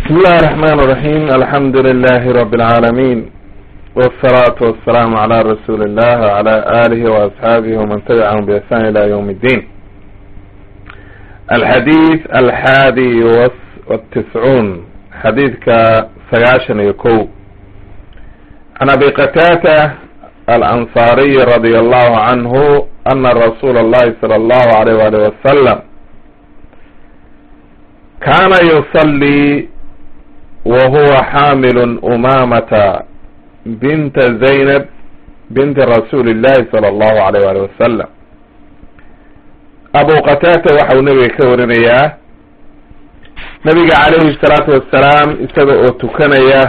بسم الله الرحمن الرحيم الحمد لله رب العالمين والصلاة والسلام على رسول الله وعلى آله وأصحابه ومن تبعهم بإحسان إلى يوم الدين الحديث الحادي والتسعون حديث كسياشن يكو عن أبي قتادة الأنصاري رضي الله عنه أن رسول الله صلى الله عليه وآله وسلم كان يصلي وهو حامل أمامة بنت زينب بنت رسول الله صلى الله عليه وآله وسلم أبو قتادة waxau nebiga ka warinayaa nebiga calayhi الsalaatu wasalaam isaga oo tukanaya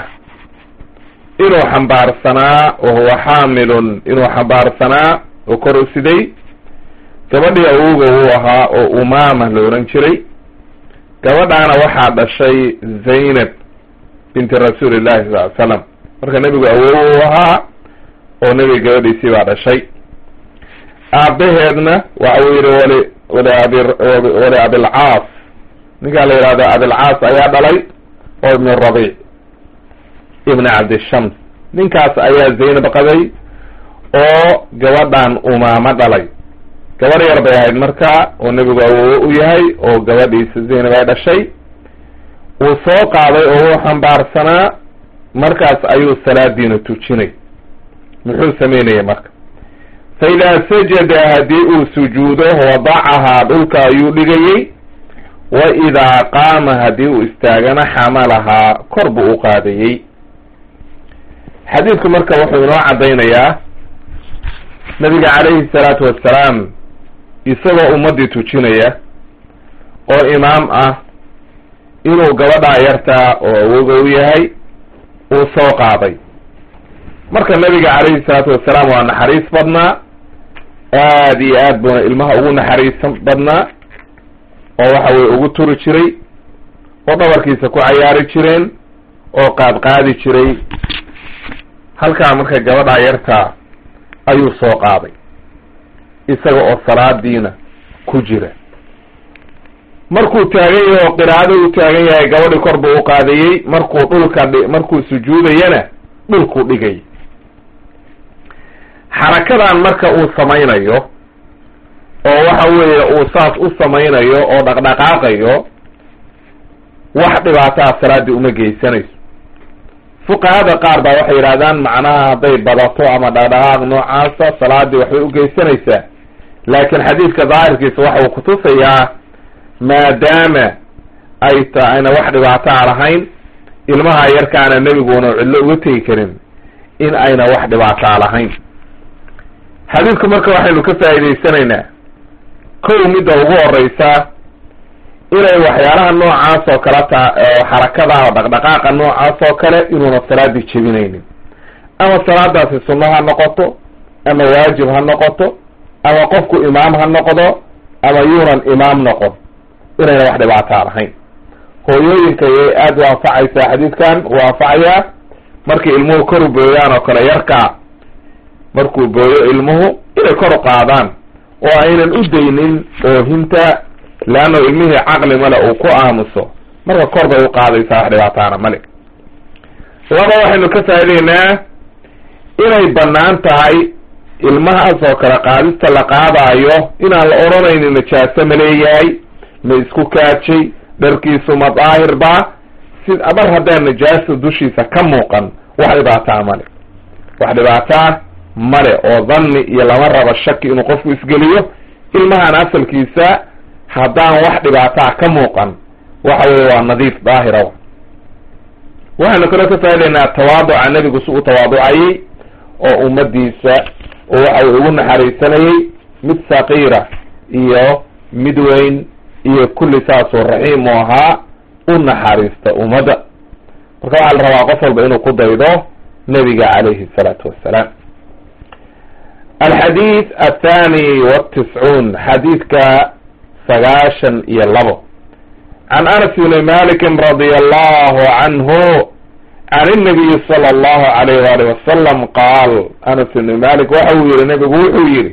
inuu xambaarsanaa wahuwa xaamilun inuu xambaarsanaa oo kor u siday gabadhii awowga uu ahaa oo umaama la ohan jiray gabadhaana waxaa dhashay zaynab binti rasuuli llahi sal ly slam marka nebigu awow u ahaa oo nebiga gabadhiisii baa dhashay aabaheedna waxa uu yihi wali wali abi wali abilcaas ninkaa la yihahdo abilcaas ayaa dhalay oo ibn rabic ibn cabdishams ninkaas ayaa zaynab qaday oo gabadhan umaamo dhalay gabadh yar bay ahayd marka oo nebigu awowo u yahay oo gabadhiisa zaynab ay dhashay uu soo qaaday oo uu xambaarsanaa markaas ayuu salaadiina tujinay muxuu sameynaya marka fa idaa sajada haddii uu sujuudo wadacahaa dhulka ayuu dhigayey wa idaa qaama haddii uu istaagana xamalahaa kor buu u qaadayey xadiidku marka wuxuu inoo caddaynayaa nabiga calayhi salaatu wassalaam isagoo ummaddii tujinaya oo imaam ah inuu gabadhaa yartaa oo awoga u yahay uu soo qaaday marka nabiga calayhi salaatu wassalaam waa naxariis badnaa aada iyo aad buuna ilmaha ugu naxariisan badnaa oo waxa weye ugu turi jiray oo dhabarkiisa ku cayaari jireen oo qaadqaadi jiray halkaa marka gabadhaa yartaa ayuu soo qaaday isaga oo salaadiina ku jira markuu taagan yahay oo qiraa'ada u taagan yahay gabadhii kor buu u qaadayey markuu dhulka dhi markuu sujuudayana dhulkuu dhigay xarakadan marka uu samaynayo oo waxa weeye uu saas u samaynayo oo dhaqdhaqaaqayo wax dhibaataa salaaddii uma geysanayso fuqahada qaar baa waxay yidhahdaan macnaha hadday badato ama dhaqdhaqaaq noocaasa salaaddii waxbay u geysanaysaa laakiin xadiidka daahirkiisa waxa uu kutusayaa maadaama ay ta ayna wax dhibaataa lahayn ilmaha yarkaana nebiguuna cidlo uga tegi karin in ayna wax dhibaataa lahayn xadiidku marka waxaynu ka faa'idaysanaynaa kow midda ugu horeysa inay waxyaalaha noocaas oo kale ta xarakada oo dhaqdhaqaaqa noocaas oo kale inuuna salaadii jebinaynin ama salaadaasi sunno ha noqoto ama waajib ha noqoto ama qofku imaam ha noqdo ama yuunan imaam noqon inayna wax dhibaataa lahayn hooyooyinka yay aada u anfacaysaa xadiidkan uu anfacayaa markay ilmuhu kor u booyaan oo kale yarkaa markuu booyo ilmuhu inay kor u qaadaan oo aynan u daynin oohinta leanna ilmihii caqli male uu ku aamuso marka kor bay u qaadaysaa wax dhibaataana male laba waxaynu ka faa'idaynaa inay bannaan tahay ilmahaas oo kale qaadista la qaadaayo inaan la odhanaynin najaaso ma leeyahay ma isku kaajay dharkiisu ma daahir ba si mar haddaan najaasa dushiisa ka muuqan wax dhibaataa male wax dhibaataa male oo dhanni iyo lama rabo shaki inuu qofku isgeliyo ilmahan asalkiisa haddaan wax dhibaataa ka muuqan waxa weye waa nadiif daahira waxaynu kaloo ka faa'idaynaa tawaaduca nebigu si u tawaaducayey oo ummadiisa oo waxa weye ugu naxariisanayey mid saqiira iyo mid weyn iyo kulli saasoo raxiim u ahaa u naxariista ummadda marka waxaa la rabaa qof walba inuu ku daydo nebiga calayhi الsalaatu wassalaam alxadiid athani wاtiscuun xadiidka sagaashan iyo labo can anas bni malikin radia allahu canhu can الnabiyi salى اllahu alayh wali wasalam qaal anas bni malik waxa uu yihi nebigu wuxuu yihi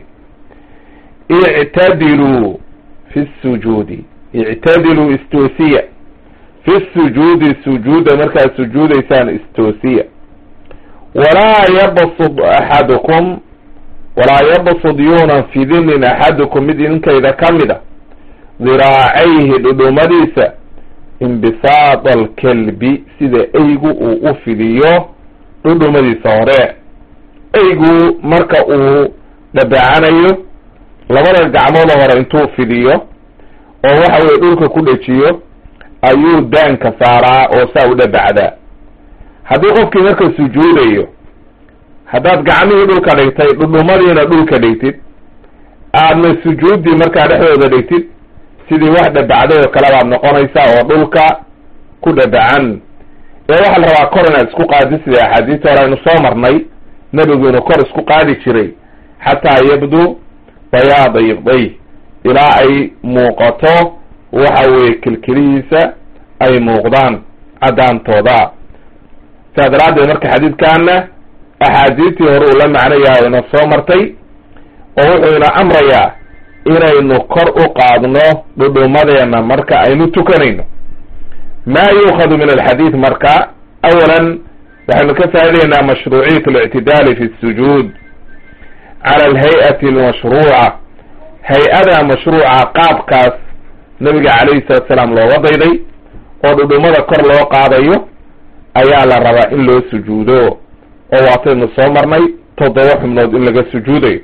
ictadiluu fi sujuudi ictadiluu istoosiya fi sujuudi sujuuda markaad sujuudaysaan istoosiya walaa yabsud axadukum walaa yabsud yuunan fidinin axadukum mid idinkayda ka mid a diraacayhi dhudhumadiisa imbisaada alkelbi sida eygu uu u fidiyo dhudhumadiisa hore eygu marka uu dhabacanayo labada gacmooda hore intuu fidiyo oo waxa weye dhulka ku dhejiyo ayuu daanka saaraa oo saa u dhabacdaa haddii qofkii marka sujuudayo haddaad gacmihii dhulka dhigtay dhudhumadiina dhulka dhigtid aadna sujuuddii markaa dhexdooda dhigtid sidii wax dhabacday oo kale baad noqonaysaa oo dhulka ku dhabacan ee waxaa la rabaa kor inaad isku qaadi sida axaadiista hore aynu soo marnay nebigu inuu kor isku qaadi jiray xataa yabdu bayaada ibday ilaa ay muuqato waxa weeye kilkilihiisa ay muuqdaan caddaantooda sidaa daraaddeed marka xadiidkaana axaadiistii hore uu la macnayahay ina soo martay oo wuxuu ina amrayaa inaynu kor u qaadno dhudhumadeena marka aynu tukanayno ma yuukhadu min alxadiid marka awalan waxaynu ka faa'idaynaa mashruuciyat alictidaali fi sujuud cala alhay-ati almashruuca hay-ada mashruuca qaabkaas nabiga calayhi salatu salaam looga dayday oo dhudhumada kor loo qaadayo ayaa la rabaa in loo sujuudo oo waataynu soo marnay toddoba xubnood in laga sujuudayo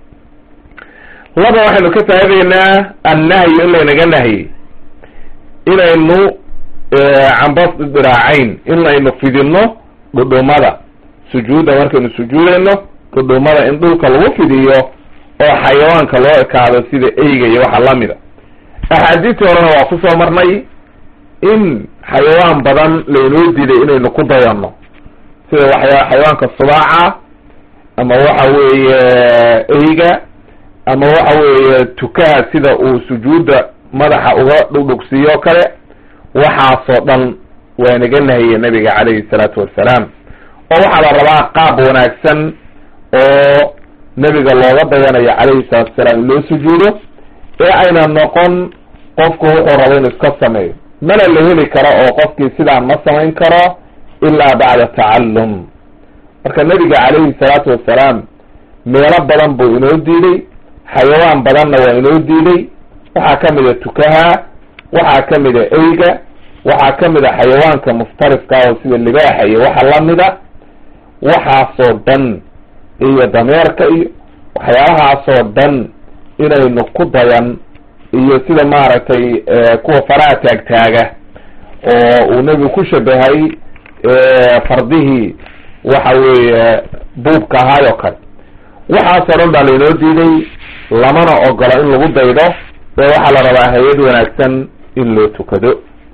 laba waxaynu ka faa'idaynaa annahyu in laynaga nahyey inaynu cambas diraacayn inaynu fidinno dhudhumada sujuudda markaynu sujuudayno dhudhumada in dhulka lagu fidiyo oo xayawaanka loo ekaado sida eyga iyo waxa lamida axaadiistii horena waa ku soo marnay in xayawaan badan laynoo diiday inaynu ku dayanno sida waxya xayawaanka subaaca ama waxa weeye eyga ama waxa weeye tukaha sida uu sujuudda madaxa uga dhugdhugsiiyo kale waxaasoo dhan waa naga nahiyey nabiga calayhi salaatu wassalaam oo waxaa la rabaa qaab wanaagsan oo nebiga looga dayanayo calayhi salaatu wasalaam in loo sujuudo ee ayna noqon qofku wuxuu rabo inuu iska sameeyo mana la heli karo oo qofkii sidaan ma samayn karo ilaa bacda tacallum marka nebiga calayhi salaatu wassalaam meelo badan buu inoo diiday xayawaan badanna waa inoo diiday waxaa ka mid a tukaha waxaa ka mid a eyga waxaa ka mid a xayawaanka muftariska oo sida libaaxa iyo waxa lamida waxaasoo dhan iyo dameerka iyo waxyaabahaasoo dhan inaynu ku dayan iyo sida maaragtay kuwa faraha taagtaaga oo uu nebigu ku shabahay fardihii waxa weeye buubka ahaayoo kale waxaasoo dhan baa laynoo diiday lamana ogola in lagu daydo ee waxaa la rabaa hay-ad wanaagsan in loo tukado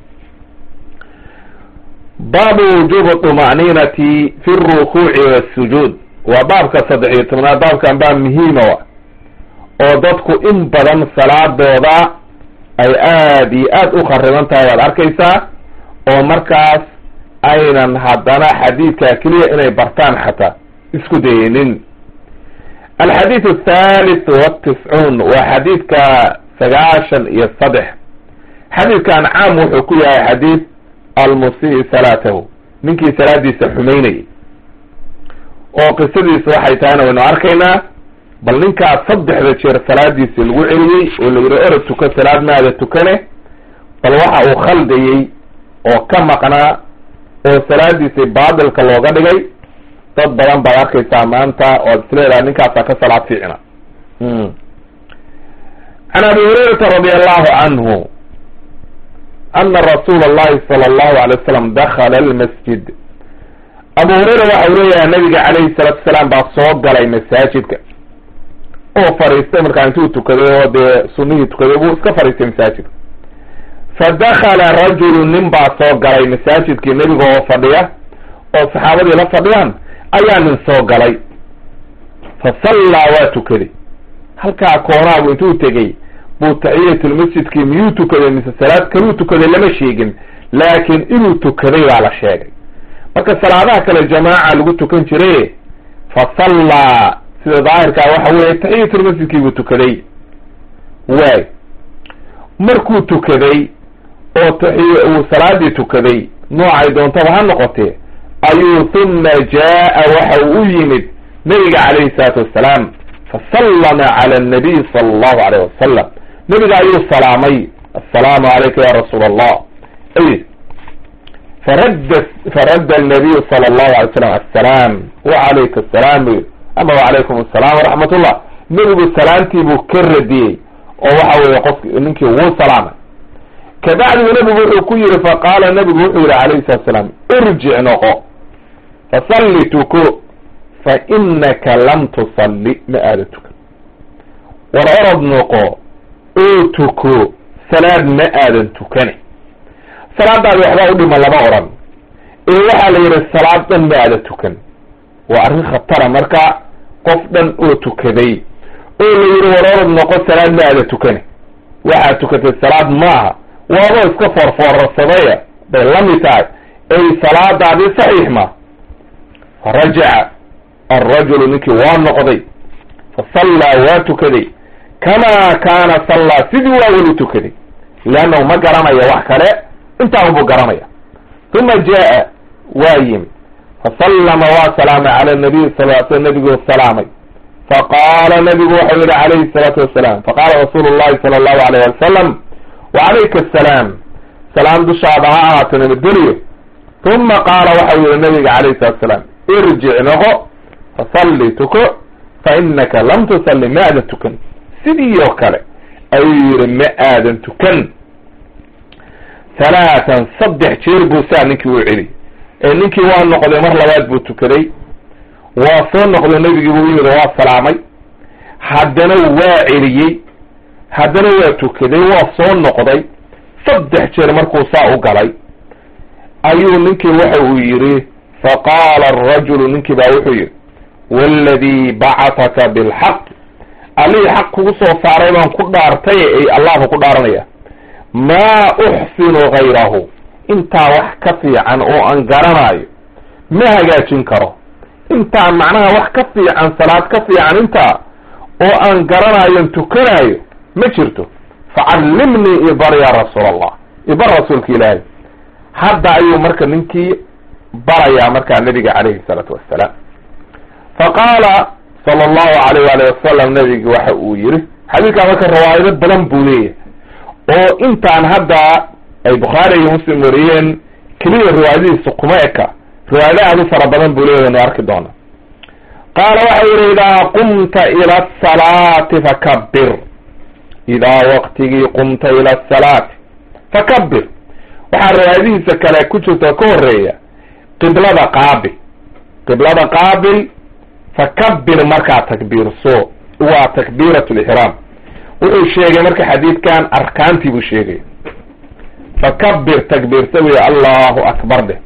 baabu wujubi طuma'ninati fi اrukuuci wاsujuud waa baabka saddex iyo tobnaad baabkan baa muhiima wa oo dadku in badan salaadooda ay aad iyo aad u khariban tahay waad arkaysaa oo markaas aynan haddana xadiidka keliya inay bartaan xataa isku dayinin alxadiid athalith watiscuun waa xadiidka sagaashan iyo saddex xadiidkan caam wuxuu ku yahay xadiid almusii salaatahu ninkii salaadiisa xumaynayay oo qisadiisa waxay tahayna waynu arkaynaa bal ninkaas saddexda jeer salaadiisi lagu celiyey oo la yidhi orod tuka salaad maada tukane bal waxa uu khaldayey oo ka maqnaa oo salaadiisi baatilka looga dhigay dad badan baad arkaysaa maanta oad isleedaha ninkaasaa ka salaad fiicna can abi hurayrata radi allahu canhu ana rasuula allahi sala allahu alay wasalam dakala almasjid abu hurayra waxa uu leeyahay nabiga calayhi salaatu wasalaam baa soo galay masaajidka oo fariistay markaa intuu tukaday oo dee sunihii tukaday buu iska fariistay masaajidka fa dakala rajulu nin baa soo galay masaajidkii nebiga oo fadhiya oo saxaabadii la fadhiyaan ayaa nin soo galay fa sallaa waa tukaday halkaa koonaagu intuu tegey buu taxiyatulmasjidkii miyuu tukaday mise salaad kaluu tukaday lama sheegin laakiin inuu tukaday baa la sheegay marka salaadaha kale jamaaca lagu tukan jire fa sallaa sida daahirkaa waxa weeye taxiyatulmasjidkii buu tukaday waay markuu tukaday oo taxiy uu salaadii tukaday noocay doontaba ha noqotee ayuu huma jaa'a waxa uu u yimid nabiga calayhi salaatu wassalaam fasallama cala annabiy sala allahu alayh wasalam nabiga ayuu salaamay assalaamu calayka ya rasuula allah ay faradda faradda annabiyu sala allahu alay slam assalaam wacalayka assalaam bu ama wacalaykum assalam waraxmat ullah nebigu salaamtii buu ka radiyey oo waxa weeye qofki ninkii wuu salaamay kabacdigu nebigu wuxuu ku yihi faqaala nebigu wuxuu yihi calayhi salatu salaam irjic noqo fasalli tuko fa inaka lam tusalli ma aada tukan war orod noqo oo tuko salaad ma aadan tukane salaadaadi waxbaa u dhima lama odhan ee waxaa la yidhi salaad dhan ma aada tukan waa arrin khatara marka qof dhan oo tukaday oo la yidhi war orod noqo salaad ma aada tukane waxaad tukatay salaad maaha waadoo iska foorfoorarsadaya bay la mid tahay ay salaadaadii saxiix ma farajaca alrajulu ninkii waa noqday fasallaa waa tukaday kamaa kaana sallaa sidii waa weli tukaday leannahu ma garanaya wax kale intaan buu garanaya uma jaa'a waa yimi fasallama waa salaamay cala nabiy sal l sl nabiguu salaamay faqaala nabigu waxau yihi calayhi salaatu wasalaam faqaala rasuulu llahi sala allahu alayh wasalam wacalayka asalaam salaam dushaada ha ahaato nabadgeliyo uma qaala waxau yihi nabiga calayhi salatu asalaam irjic noqo fasalli tuko fa inaka lam tusalli ma aadan tukan sidii oo kale ayuu yihi ma aadan tukan halaatan saddex jeer buu saa ninkii u celi ee ninkii waa noqday mar labaad buu tukaday waa soo noqday nebigii buu yimid waa salaamay haddana waa celiyey haddana waa tukaday waa soo noqday saddex jeer markuu saa u galay ayuu ninkii waxa uu yidhi faqaala arajulu ninkii baa wuxuu yidhi waaladii bacataka bilxaq allihii xaq kugu soo saaray baan ku dhaartay ay allahba ku dhaaranaya maa uxsinu gayrahu intaa wax ka fiican oo aan garanaayo ma hagaajin karo intaa macnaha wax ka fiican salaad ka fiican intaa oo aan garanaayon tukanaayo ma jirto facallimnii ibar ya rasuul allah ibar rasuulka ilaahay hadda ayuu marka ninkii barayaa markaa nabiga calayhi salaatu wassalaam faqaala sala allahu alayh waalih wasalam nabigi waxa uu yihi xadiidkaa marka rawaayado badan buu leeyahay oo intaan hadda ay bukhaari iyo muslim wariyeen keliya riwaayadihiisa kuma eka riwaayado aad u fara badan buu leeyahy waynu arki doona qaala waxau yihi idaa qumta ila asalaati fakabir idaa waqtigii qumta ila asalaati fakabir waxaa riwaayadihiisa kale ku jirta ka horeeya qiblada qaabil qiblada qaabil fakabir markaa takbiirso waa takbiirat lixraam wuxuu sheegay marka xadiidkan arkaantii buu sheegay fakabir takbiirsa wey allahu akbar dheh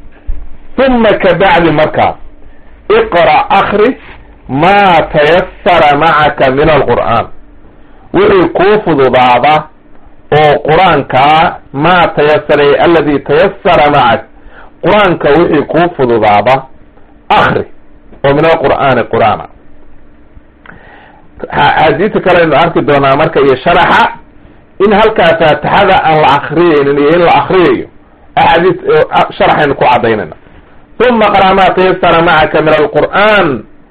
uma kabacdi markaas iqra akri maa tayasara macaka min alqur'aan wixii kuu fududaada oo qur-aankaa maa tayasara aladi tayasara macak qur-aanka wixii kuu fududaada akri oo min alqur'aani qur'aana axaadiista kale aynu arki doonaa marka iyo sharaxa in halkaa faatixada aan la akriyaynin iyo in la akriyayo axaadiis sharaxaynu ku cadaynayna uma qara maa tayasara macaka min alqur'aan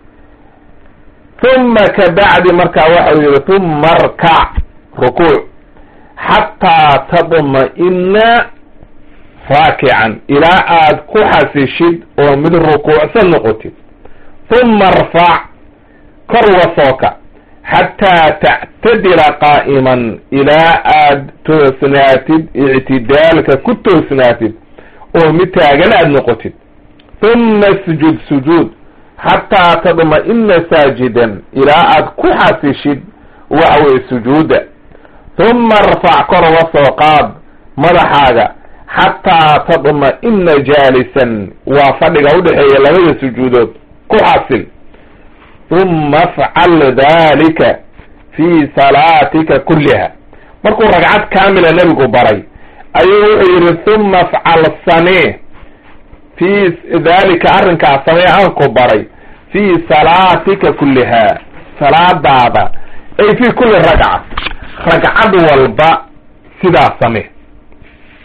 uma kabacdi markaa waxau yihi uma arkac rukuuc xataa tadma'ina raakican ilaa aad ku xasishid oo mid rukuucsan noqotid uma arfac kor uga sooka xataa tactadila qaa'iman ilaa aad toosnaatid ictidaalka ku toosnaatid oo mid taagan aad noqotid uma sujud sujuud xataa tadma'ina saajidan ilaa aad ku xasishid waxa weye sujuuda uma arfac kor uga soo qaad madaxaaga xataa tadma'ina jaalisan waa fadhiga udhexeeya labada sujuudood ku xasil uma afcal dalika fii salaatika kulliha markuu ragcad kaamila nebigu baray ayuu wuxuu yihi uma afcal samee fii dalika arrinkaas samee aanku baray fii salaatika kulliha salaadaada ay fii kulli ragca ragcad walba sidaa samee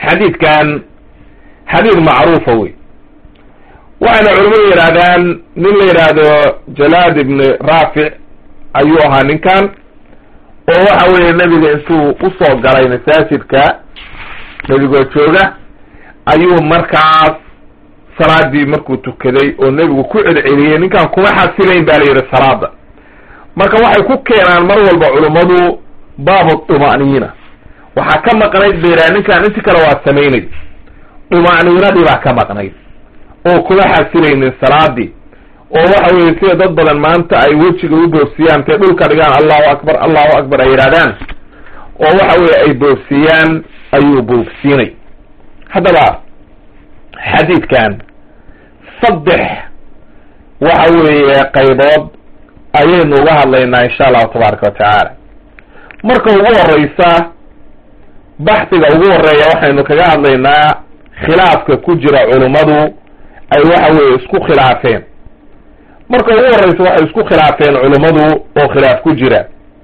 xadiidkan xadiid macruufa wey waxayna culimadu yidhahdaan nin la yidhaahdo jalaad ibni raafic ayuu ahaa ninkan oo waxa weeye nebiga intuu usoo galay masaajidka nebigoo jooga ayuu markaas salaadii markuu tukaday oo nebigu ku celceliyey ninkan kuma xasilayn ba la yidhi salaada marka waxay ku keenaan mar walba culummadu baabu duma'niina waxaa ka maqnayd ba yidhaha ninkan inti kale waa samaynay duma'niinadii baa ka maqnayd oo kuma xasilaynin salaadii oo waxa weye sida dad badan maanta ay wejiga u boofsiyaan intay dhulka dhigaan allahu akbar allahu akbar ay yidhahdaan oo waxa weye ay boofsiyaan ayuu boofsiinay haddaba xadiidkan saddex waxa weeye qaybood ayaynu uga hadlaynaa insha allahu tabaaraka watacaala marka ugu horeysa baxdiga ugu horeeya waxaynu kaga hadlaynaa khilaafka ku jira culummadu ay waxa weeye isku khilaafeen marka ugu horeysa waxay isku khilaafeen culummadu oo khilaaf ku jira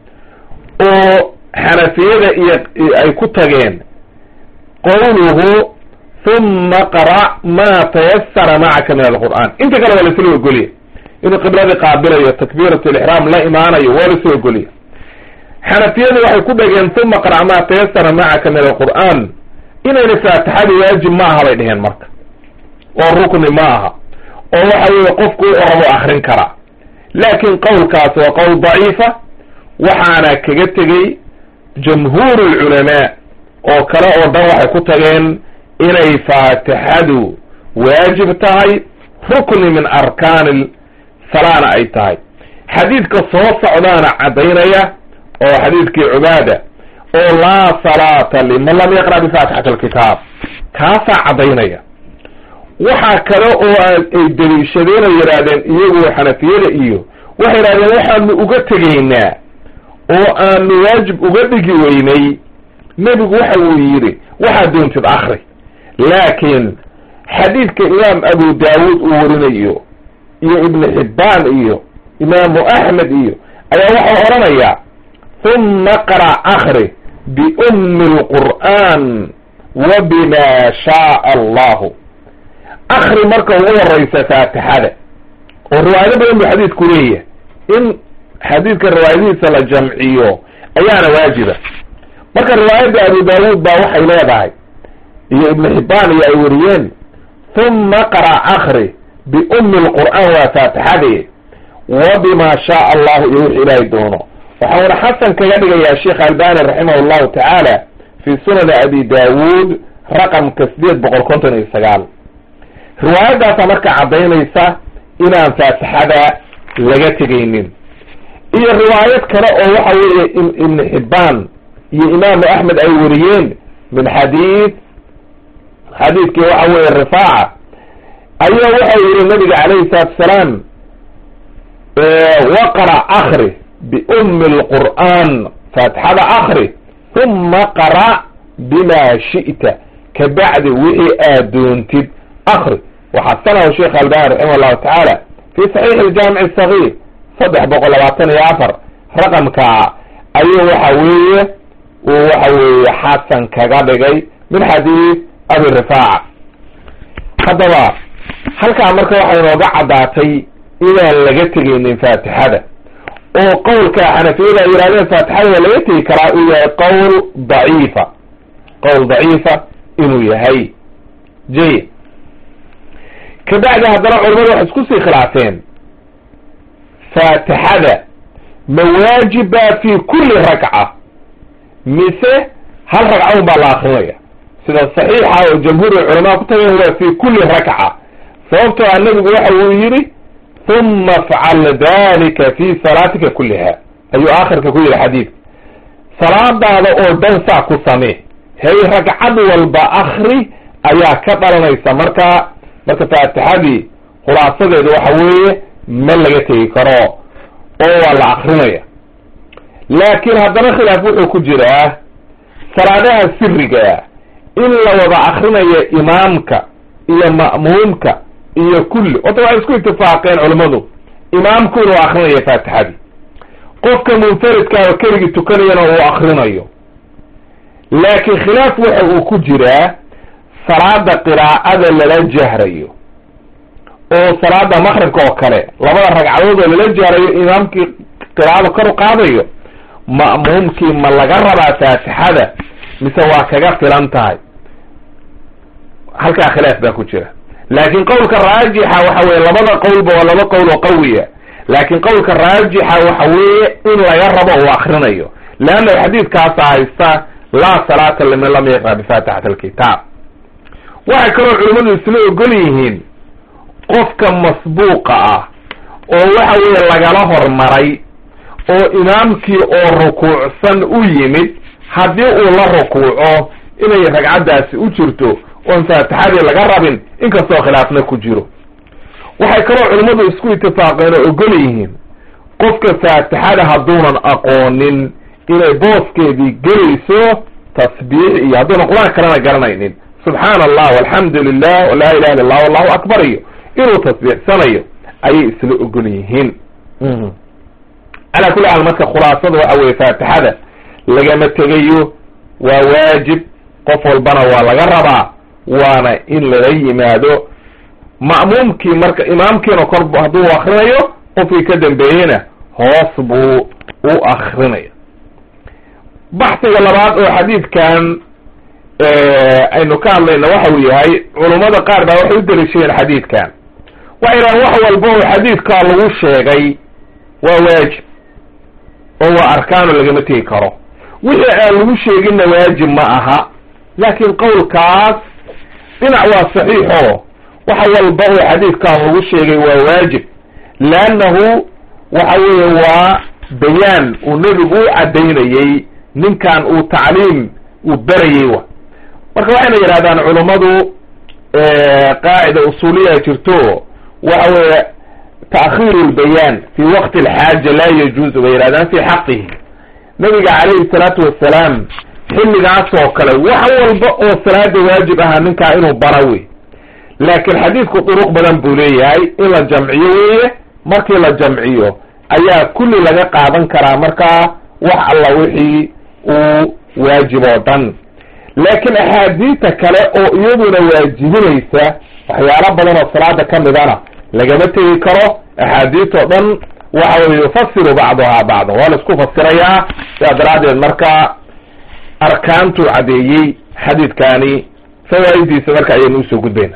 oo xanafiyada iyo ay ku tageen qawluhu huma qara ma tayasara macaka min alqur'an inta kale waa laisla ogoliya inuu qibladii qaabilayo takbiirat lixraam la imaanayo waa laisla ogoliya xanafiyadu waxay ku dhageen huma qara ma tayasara macaka min alqur'an inayna faatixadi waajib ma aha bay dheheen marka oo rukni ma aha oo waxa weeye qofku u rabo akrin karaa laakin qowlkaas waa qowl daciifa waxaana kaga tegey jamhuur lculamaa oo kale oo dhan waxay ku tageen inay faatixadu waajib tahay rukni min arkaani salaana ay tahay xadiidka soo socdaana caddaynaya oo xadiidkii cubaada oo laa salaata liman lam yaqra bifaatixati alkitaab kaasaa caddaynaya waxaa kale oo ay daliishadeen oo yidhaahdeen iyagu xanafiyada iyo waxay yidhahdeen waxaanu uga tegaynaa oo aanu waajib uga dhigi weynay nebigu waxa uu yidhi waxaad doontid akri laakiin xadiidka imaam abu daawuud uu warinayo iyo ibnu xibbaan iyo imaamu axmed iyo ayaa waxau odhanayaa huma qara akri biummi lqur'an wa bima shaaa allahu akri marka ugu horeysa faatixada oo riwaayado badan buu xadiidku leeyahay in xadiidka riwaayadihiisa la jamciyo ayaana waajiba marka riwaayadda abu daawuud baa waxay leedahay iyo ibnu xibbaan iyo ay wariyeen huma qara akri biummi lqur'aan waa faatixade wa bima shaaa allahu iyo wix ilaahay doono waxauna xasan kaga dhigayaa sheekh albani raximah llahu tacaala fi sunani abi daawuud raqamka sideed boqol konton iyo sagaal riwaayaddaasa marka caddaynaysa inaan faatixada laga tegaynin iyo riwaayad kale oo waxa weeye ibnu xibbaan iyo imaamu axmed ay wariyeen min xadiid xadiidkii waxa weeye rifaaca ayaa waxau yihi nabiga calayhi salaatu asalaam waqra akri biummi lqur'aan faatixada akri huma qara bima shi'ta kabacdi wixii aad doontid akri waxasanahu sheekh albani raximah llahu tacaala fi saxiix aljaamic asagiir saddex boqol labaatan iyo afar raqamkaa ayuu waxa weeye uu waxa weeye xasan kaga dhigay min xadiid abi rifaaca haddaba halkaa marka waxay nooga caddaatay inaan laga tegaynin faatixada oo qowlka xanafiyada ay yihahdeen faatixada waa laga tegi karaa uu yahay qowl daciifa qowl daciifa inuu yahay jayid kabacdi haddana culamadu waxay isku sii khilaafeen faatixada ma waajiba fi kulli rakca mise hal ragca un baa la akrinaya sida saxiixa oo jamhuur culamaa ku tageen waa fi kulli rakca sababtoo a nabigu waxa uu yidhi huma afcal dalika fi salaatika kulliha ayuu aakhirka ku yidhi xadiidka salaadaada oo dhan saa ku samee hay ragcad walba akri ayaa ka dhalanaysa marka marka faatixadii khulaasadeedu waxa weeye ma laga tegi karo oo waa la akrinaya laakiin haddana khilaaf wuxuu ku jiraa salaadaha sirigaa in la wada akrinayo imaamka iyo ma'muumka iyo kulli horta waxay isku itifaaqeen culammadu imaamku inuu akrinayo faatixadii qofka munfaridkaa oo keligii tukanayana uu akrinayo laakiin khilaaf waxa uu ku jiraa salaada qiraa'ada lala jahrayo oo salaada maqribka oo kale labada ragcadood oo lala jahrayo imaamkii qiraa'ada kor u qaadayo ma'muumkii ma laga rabaa faatixada mise waa kaga filan tahay halkaa khilaaf baa ku jira laakiin qowlka raajixa waxa weye labada qowlba waa laba qowl oo qawiya laakiin qowlka raajixa waxa weeye in laga rabo uu akrinayo leanna xadiidkaasa haysta laa salaata liman lam yaqra bifaatixati alkitaab waxay kaloo culimmadu isla ogol yihiin qofka masbuuqa ah oo waxa weeye lagala hormaray oo imaamkii oo rukuucsan u yimid haddii uu la rukuuco inay ragcaddaasi u jirto oon faatixadii laga rabin inkastoo khilaafna ku jiro waxay kaloo culimmadu isku itifaaqeen oo ogol yihiin qofka faatixada hadduunan aqoonin inay booskeedii gelayso tasbiix iyo hadduunan qur-aan kalena garanaynin subxaana allah walxamdu lilah walaa ilaha illa allah wallahu akbar iyo inuu tasbiixsanayo ayay isla ogol yihiin calaa kulli xaal marka khulaasada waxa weye faatixada lagama tegayo waa waajib qof walbana waa laga rabaa waana in lala yimaado ma'muumkii marka imaamkiina kor hadduu akrinayo qofkii ka dambeeyeyna hoos buu u akrinaya baxsiga labaad oo xadiidkan aynu ka hadlayna waxa uu yahay culummada qaar baa waxay u daliishadeen xadiidkan waxay dhahan wax walba oo xadiidkaa lagu sheegay waa waajib oo waa arkaano lagama tegi karo wixii aan lagu sheeginna waajib ma aha laakiin qowlkaas dhinac waa saxiixo waxa walba oo xadiidkan lagu sheegay waa waajib leannahu waxa weeye waa bayaan uu nebigu u caddaynayey ninkan uu tacliim uu berayey wa marka waxayna yidhahdaan culummadu qaacida usuuliya jirto waxa weeye ta'khiiru lbayaan fi waqti alxaaja laa yajuuzu bay yidhahdaan fi xaqihi nabiga calayhi salaatu wasalaam xilligaas oo kale wax walba oo salaada waajib ahaa ninkaa inuu bara wey laakiin xadiidku duruq badan buu leeyahay in la jamciyo weeye markii la jamciyo ayaa kulli laga qaadan karaa markaa wax alla wixii uu waajib oo dhan laakiin axaadiita kale oo iyaduna waajibinaysa waxyaalo badan oo salaada ka midana lagama tegi karo axaadiit oo dhan waxa weye yufasiru bacduhaa bacda waa la isku fasirayaa sidaa daraaddeed marka arkaantuu caddeeyey xadiidkani fawaa'idiisa marka ayaynu usoo gudbayna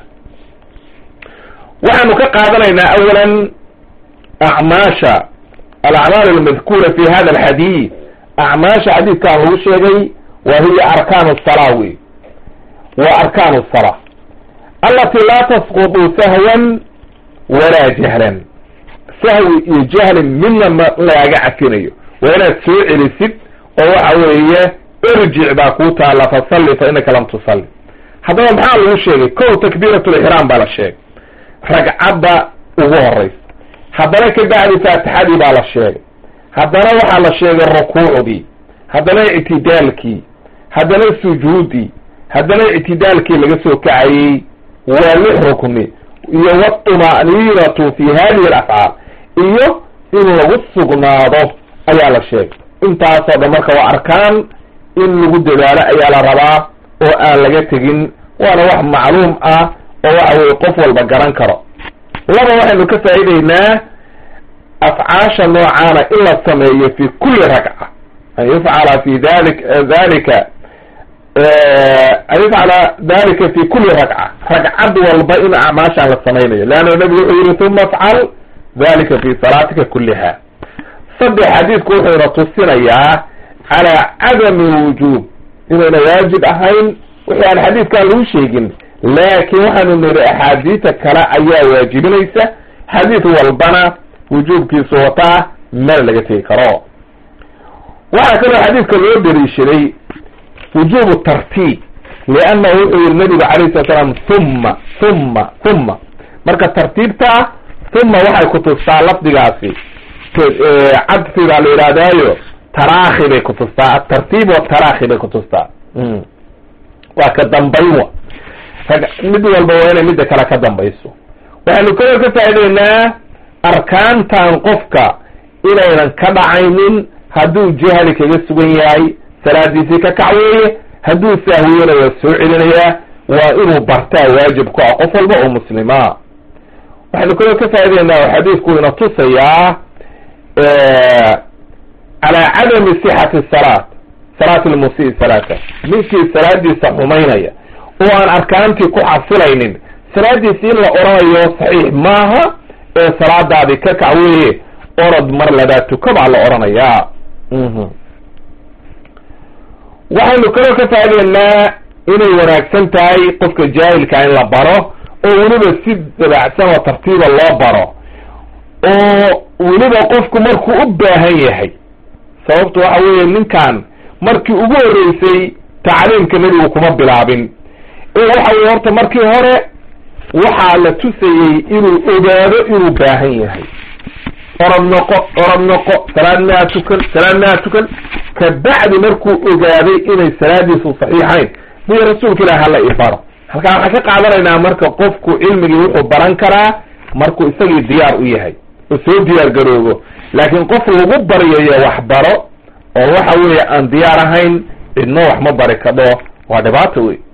waxaanu ka qaadanaynaa awalan acmaasha alacmaal almadkuura fi hada alxadiid acmaasha xadiidkan lagu sheegay wa hiya arkaan salaa wey wa arkaan salaa alati laa tasqutu sahwan walaa jahlan sahwi iyo jahlin midna ma laaga cafinayo waa inaad soo celisid oo waxa weeye irjic baa kuu taalla fasalli fa inaka lam tusalli haddaba maxaa lagu sheegay kow takbiirat lixraam baa la sheegay ragcadda ugu horeysa haddana ka bacdi faatixadii baa la sheegay haddana waxaa la sheegay rukuucdii haddana ictidaalkii haddana sujuudii haddana ictidaalkii laga soo kacayey waa lix rukni iyo wاطma'niinatu fi hadihi alafcaal iyo in lagu sugnaado ayaa la sheegay intaasoo dhan marka waa arkaan in lagu dadaalo ayaa la rabaa oo aan laga tegin waana wax macluum ah oo waxa weye qof walba garan karo laba waxaynu ka faa'ideynaa afcaasha noocaana in la sameeyo fi kuli ragca an yufcala fi dalik dalika an yufcala dalika fi kuli ragca ragcad walba in acmaashaan la samaynayo leanna nabigu wuxuu yihi uma afcal dalika fi salaatika kuliha saddex xadiidku wuxuuna tusinayaa calaa cadami wujuub inayna waajib ahayn wixii aan xadiidkan lagu sheegin laakiin waxaanu niri axaadiita kale ayaa waajibinaysa xadiid walbana wujuubkiisu wataa meel laga tegi karo waxaa kaloo xadiidka loo daliishaday wujubu tartiib liannahu wuxuu yihi nabigu calayh salat slam humma humma humma marka tartiibtaa humma waxay kutustaa lafdigaasi cadfi baa la yidhahdaayo taraakhi bay kutustaa atartiib wataraakhi bay kutustaa waa ka dambayn wa mid walba waa inay midda kale ka dambayso waxaynu kaloo ka faa'ideynaa arkaantan qofka inaynan ka dhacaynin hadduu jahli kaga sugan yahay salaadiisii ka kac weeye hadduu sahwiyona waa soo celinayaa waa inuu bartaa waajib ku ah qof walba oo muslima waxaynu kaloo ka faa'ideynaa oo xadiidku ina tusayaa calaa cadami sixati salaat salaat lmusii salaata ninkii salaadiisa xumaynaya oo aan arkaantii ku xasilaynin salaadiisi in la oranayo saxiix maaha ee salaadaadii ka kac weye orod mar ladaa tuka baa la oranayaa waxaynu kaloo ka faa'ideynaa inay wanaagsan tahay qofka jaahilka in la baro oo weliba si dabacsan oo tartiiba loo baro oo weliba qofku markuu u baahan yahay sababtu waxa weeye ninkan markii ugu horreysay tacliimka nebigu kuma bilaabin ee waxa weye horta markii hore waxaa la tusayey inuu ogaado inuu baahan yahay orod noqo orod noqo salaad maa tukan salaad maa tukan kabacdi markuu ogaaday inay salaadiisu saxiixayn buy rasuulka ilahi hala i baro halkaa waxaan ka qaadanaynaa marka qofku cilmigii wuxuu baran karaa markuu isagii diyaar u yahay oo soo diyaar garoobo laakiin qof lagu baryayo wax baro oo waxa weeye aan diyaar ahayn cidno wax ma bari kadho waa dhibaato wey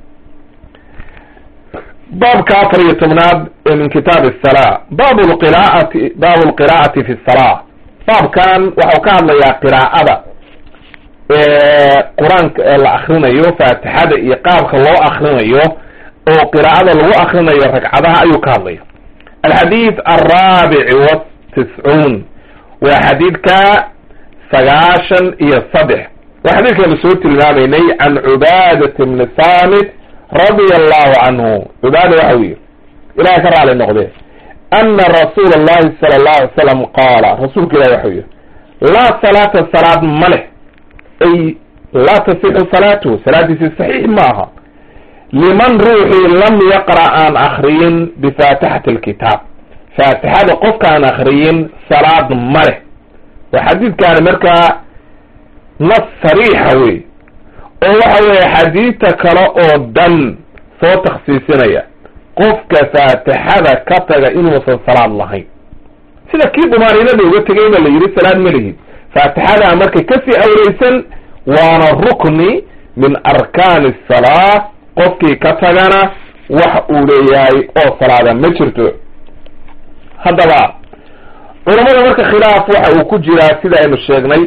baabka afar iyo tobnaad ee min kitaab asala bab lqiraati baabu lqiraa'ati fi salaa baabkan waxau ka hadlayaa qiraa'ada qur-aanka ee la akrinayo faatixada iyo qaabka loo akrinayo oo qiraa'ada lagu akrinayo ragcadaha ayuu ka hadlaya alxadiid alraabici watiscuun waa xadiidka sagaashan iyo saddex waa xadiidkanu soo tilmaamaynay can cubaadat bni saamit radia allahu canhu cubaada waxa u yihi ilahay ka raali noqdee ana rasuula allahi sala allahu alay slam qaala rasuulka ilahi waxau yihi laa salaata salaad ma leh ay laa tasixu salaatuhu salaadiisi saxiix ma aha liman ruuxii lam yaqra' aan akriyin bifaatixati alkitaab faatixada qofkaan akriyin salaad ma leh waa xadiidkaani markaa nas sariixa wey oo waxa weeye xadiidta kale oo dhan soo takhsiisinaya qofka faatixada ka taga inuusan salaad lahayn sida kii dumaaniinada uga tegay ba la yidhi salaad ma lihid faatixadaa marka kasii awreysan waana rukni min arkaani asalaa qofkii ka tagana wax uu leeyahay oo salaada ma jirto haddaba culamada marka khilaaf waxa uu ku jiraa sida aynu sheegnay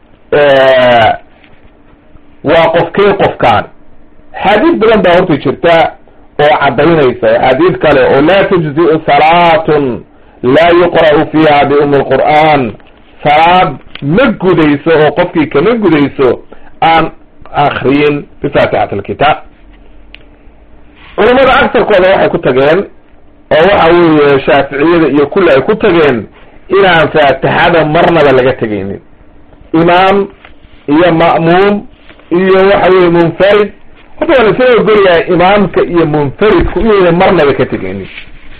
waa qofkee qofkaan axaadiis badan baa horta jirta oo caddaynaysa axaadiis kale oo laa tujzi'u salaatun laa yuqra'u fiiha biumi lqur'aan salaad ma gudayso oo qofkii kama gudayso aan akriyin bifaatixati alkitaab culamada agsarkooda waxay ku tageen oo waxa weeye shaaficiyada iyo kulli ay ku tageen inaan faatixada marnaba laga tegaynin imaam iyo ma'muum iyo waxa weye munfarid horta waa laisla ogolyahay imaamka iyo munfaridku inayna marnaba ka tegaynin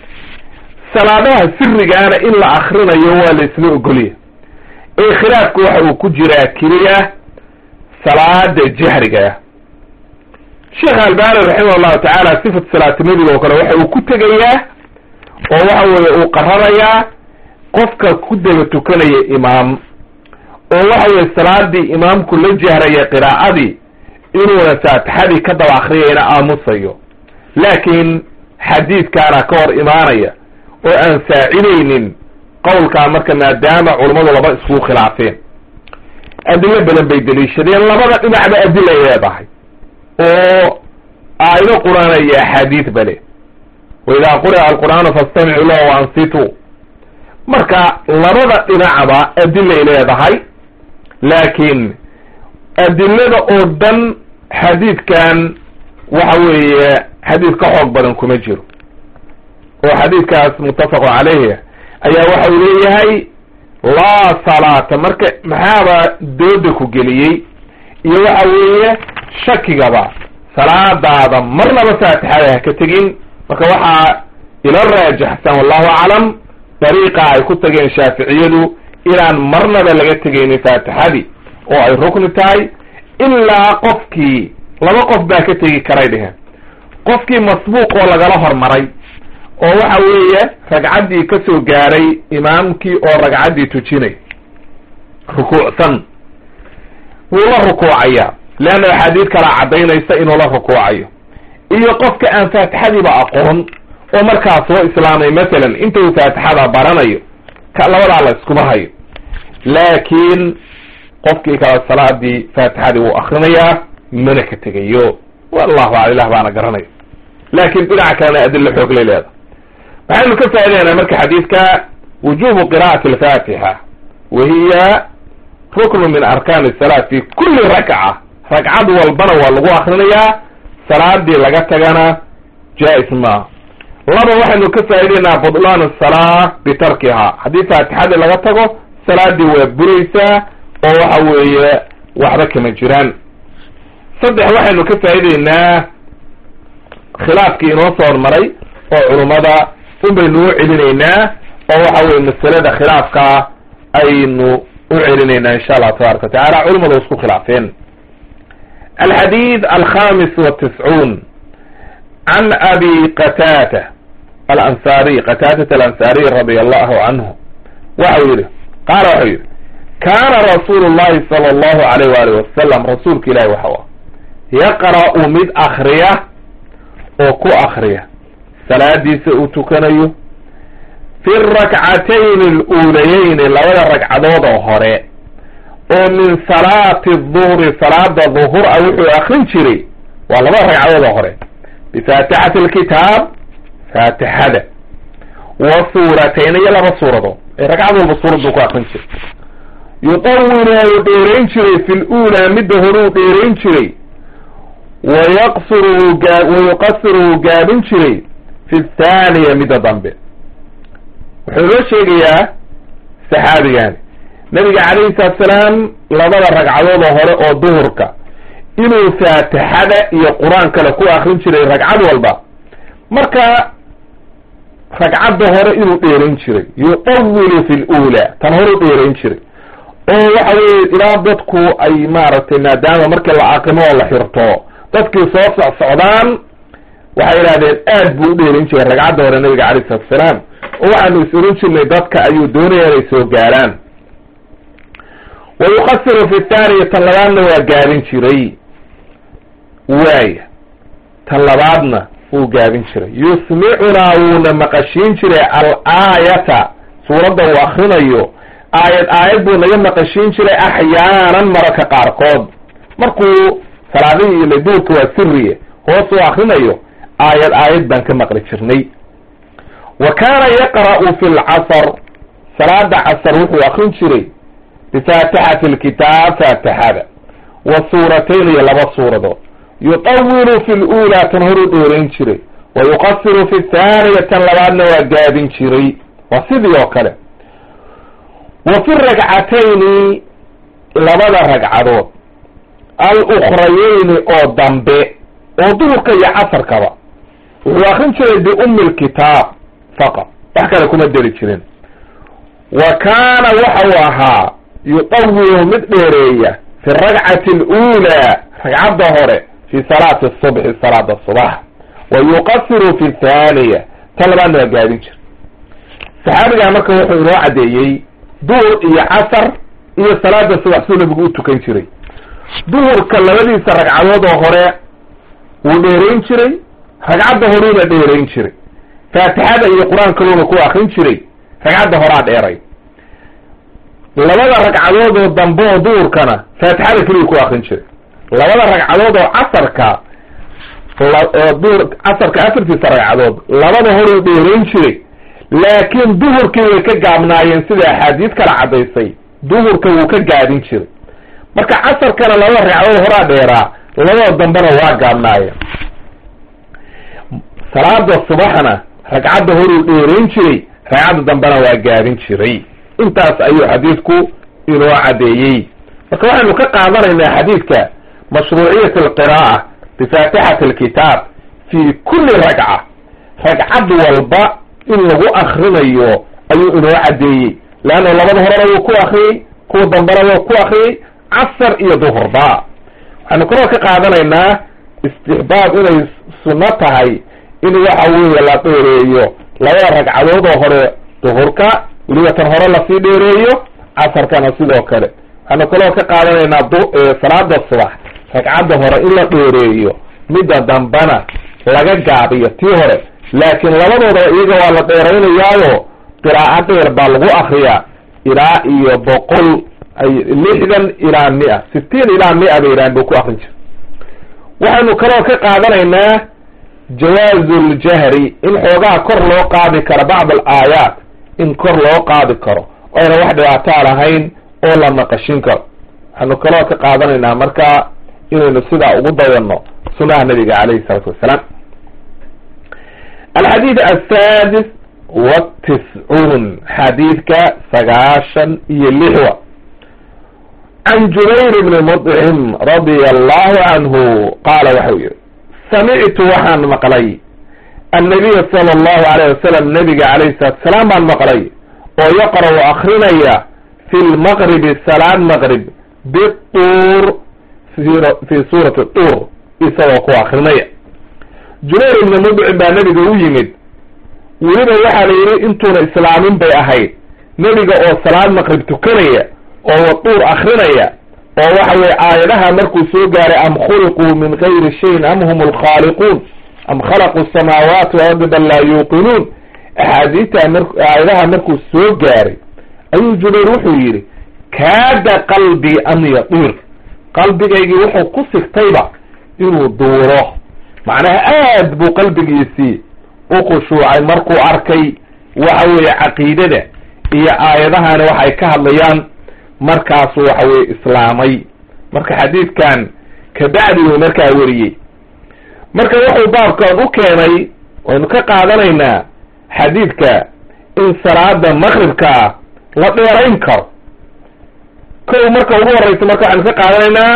salaadaha sirigaana in la akrinayo waa la isla ogolyahay ee khilaafku waxa uu ku jiraa keliya salaada jahriga sheekh albani raximah llahu tacaala sifat salaati nebiga oo kale waxa uu ku tegayaa oo waxa weeye uu qararayaa qofka ku daba tukanaya imaam oo waxa weye salaadii imaamku la jahraya qiraa'adii inuuna faatixadii ka daba akriyayna aamusayo laakiin xadiidkaana ka hor imaanaya oo aan saacidaynin qowlkaa marka maadaama culammadu laba iskugu khilaafeen adilo badan bay deliishadeen labada dhinacba adila ay leedahay oo aayado qur-aan iyo axaadiid bale waidaa quri'a alqur'aanu fastamicu lahu waansituu marka labada dhinacba adilay leedahay laakiin adilada oo dhan xadiidkan waxa weeye xadiid ka xoog badan kuma jiro oo xadiidkaas muttafaqu caleyhi ayaa waxa uu leeyahay laa salaata marka maxaaba dooda ku geliyey iyo waxa weeye shakigaba salaadaada marnaba faatixada ha ka tegin marka waxaa ila raajaxsan wallahu aclam dariiqa ay ku tageen shaaficiyadu inaan marnaba laga tegaynin faatixadii oo ay rukni tahay ilaa qofkii laba qof baa ka tegi karay dheheen qofkii masbuuq oo lagala hormaray oo waxa weeye ragcaddii ka soo gaaray imaamkii oo ragcaddii tujinay rukuucsan wuu la rukuucayaa leanna axaadiid kalaa caddaynaysa inuu la rukuucayo iyo qofka aan faatixadiiba aqoon oo markaa soo islaamay masalan inta uu faatixada baranayo ka labadaa la iskuma hayo laakiin qofkii kale salaadii faatixadii wuu akrinayaa mana ka tegayo wallahu a ilah baana garanaya laakin dhinaca kalena adilo xoog lay leeda waxaynu ka faa'idaynaa marka xadiidka wujubu qira'ati alfatixa wa hiya ruknu min arkaani salaat fi kulli rakca ragcad walbana waa lagu akrinayaa salaadii laga tagana jaa-is maaha laba waxaynu ka faa'idaynaa budlaan asalaa bitarkiha haddii faatixadii laga tago salaadii waa buraysaa oo waxa weeye waxba kama jiraan saddex waxaynu ka faa'idaynaa khilaafkii inoo soo hormaray oo culummada un baynu u celinaynaa oo waxa weye masalada khilaafka aynu u celinaynaa insha allah tabaraka wa tacala culimadu isku khilaafeen alxadiid alkhamis watiscuun can abi qataata alansariy qataatata alansariy radia allahu canhu waxau yihi qaala waxau yihi kaana rasuulu llahi sala allahu alayh waali wasalam rasuulka ilahi waxau ah yaqra'u mid akriya oo ku akriya salaadiisa uu tukanayo fi rakcatayn aluulayeyni labada ragcadood oo hore oo min salaati duhri salaada duhur a wuxuu akrin jiray waa labada ragcadood oo hore bifaatixati alkitaab faatixada wa suuratayn iyo laba suuradood ee ragcad walba suurad buu ku akrin jiray yuطawilu wuu dheerayn jiray fi luulaa midda hore uu dheerayn jiray wayaqsuru gaa wayuqasiru wuu gaabin jiray fi thaaniya midda dambe wuxuu inoo sheegayaa saxaabigani nabiga calayhi salaatu salaam labada ragcadood oo hore oo duhurka inuu faatixada iyo qur-aan kale ku akrin jiray ragcad walba marka ragcadda hore inuu dheerayn jiray yuطawilu fi lula tan hore u dheerayn jiray oo waxa weye ilaa dadku ay maaragtay maadaama markii la aqimo oo la xirto dadkii soo socsocdaan waxay idhahdeen aad buu u dheerin jiray ragcadda hore nabiga calayh salatu asalaam oo waxaanu is oran jirnay dadka ayuu doonaya inay soo gaaraan wa yuqasiru fi thaaniya tan labaadna waa gaabin jiray waaya tan labaadna wuu gaabin jiray yusmicunaa wuuna maqashiin jiray al-aayata suuradda uu akrinayo aayad aayad buu naga maqashiin jiray axyaanan mararka qaarkood markuu salaadihii ile duurka waa siriye hoos uu akrinayo aayad aayad baan ka maqli jirnay wa kaana yaqra'u fi lcasr salaada casar wuxuu akrin jiray bifaatixati alkitaab faatixada wa suuratayn iyo laba suuradood yuطawilu fi lulaa tan horuu dheerayn jiray wa yuqasiru fi thaaniya tan labaadna waa gaabin jiray waa sidii oo kale wa fi ragcatayni labada ragcadood al-ukhrayeyni oo dambe oo duhurka iyo casarkaba wuxuu akrin jiray biumi lkitaab faqad wax kale kuma deri jirin wa kaana waxau ahaa yuطawilu mid dheereeya fi ragcati اlأulaa ragcadda hore fi salaati الصubxi salaada subax wa yuqasiru fi thaaniya tan labaadna waa gaabin jira saxaabigaa marka wuxuu inoo caddeeyey duhur iyo casar iyo salaada subax suu nabigu u tukan jiray duhurka labadiisa ragcadood oo hore wuu dheerayn jiray ragcadda horuuna dheerayn jiray faatixada iyo qur-aankaluuna ku akrin jiray ragcadda horaa dheeray labada ragcadood oo dambe oo duhurkana faatixada keliya ku akrin jiray labada ragcadood oo casarka duhur casarka afartiisa ragcadood labada horuu dheerayn jiray laakiin duhurkii way ka gaabnaayeen sida axaadiis kala caddaysay duhurka wuu ka gaabin jiray marka casarkana labada ragcadood horaa dheeraa labada dambena waa gaabnaayeen salaada subaxna ragcadda horuu dheerayn jiray ragcadda dambena waa gaabin jiray intaas ayuu xadiidku inoo caddeeyey marka waxaynu ka qaadanaynaa xadiidka mashruuciyat alqiraa'a bifaatixati alkitaab fi kulli ragca ragcad walba in lagu akrinayo ayuu inoo caddeeyey leanna labada horena wuu ku akriyey kuwa dambena wuu ku akriyey casar iyo duhurba waxaynu kaloo ka qaadanaynaa istixbaab inay sunno tahay in waxa weeye la dheereeyo labada ragcadood oo hore duhurka weliba tan hore lasii dheereeyo casarkana sidoo kale waxaynu kaloo ka qaadanaynaa salaada subax ragcadda hore in la dheereeyo midda dambana laga gaabiyo tii hore laakiin labadoodaba iyaga waa la dheeraynayaayo qiraa'o dheer baa lagu akriyaa ilaa iyo boqol lixdan ilaa mia sitiin ilaa mia bay yidhahan buu ku akrin jira waxaynu kaloo ka qaadanaynaa jawaazu ljahri in xoogaha kor loo qaadi karo bacd al aayaat in kor loo qaadi karo oo ayna wax dhibaataa lahayn oo la naqashin karo waxaynu kaloo ka qaadanaynaa marka inaynu sidaa ugu dayano sunaha nabiga calayhi isalaatu wassalaam alxadiid asaadis watiscuun xadiidka sagaashan iyo lixwa can jubayr bni mudcim radia allahu canhu qaala waxau yihi samictu waxaan maqlay annabiya sala allahu alayh wasalam nabiga calayhi salatu salaam baan maqlay oo yaqra'u akrinaya fi lmaqribi salaad maqrib bituur fi suurati tuur isagoo ku akrinaya jubayr ibni mudcim baa nebiga u yimid weliba waxaa la yidhi intuuna islaamin bay ahayd nebiga oo salaad maqrib tukanaya oo watuur akrinaya oo waxa weye aayadaha markuu soo gaaray am khuliquu min gayri shayin am hum alkhaaliquun am khalaqu samaawaati waardi bal laa yuuqinuun axaadiista mar aayadaha markuu soo gaaray ayuu jubayr wuxuu yidhi kaada qalbii an yatiir qalbigaygii wuxuu ku sigtayba inuu duuro macnaha aad buu qalbigiisii u khushuucay markuu arkay waxa weeye caqiidada iyo aayadahani waxay ka hadlayaan markaasuu waxa weye islaamay marka xadiidkan kabacdi uu markaa weriyey marka wuxuu baabkan u keenay waynu ka qaadanaynaa xadiidka in salaada maqribkaa la dheerayn karo kow marka ugu horeysa marka waxaynu ka qaadanaynaa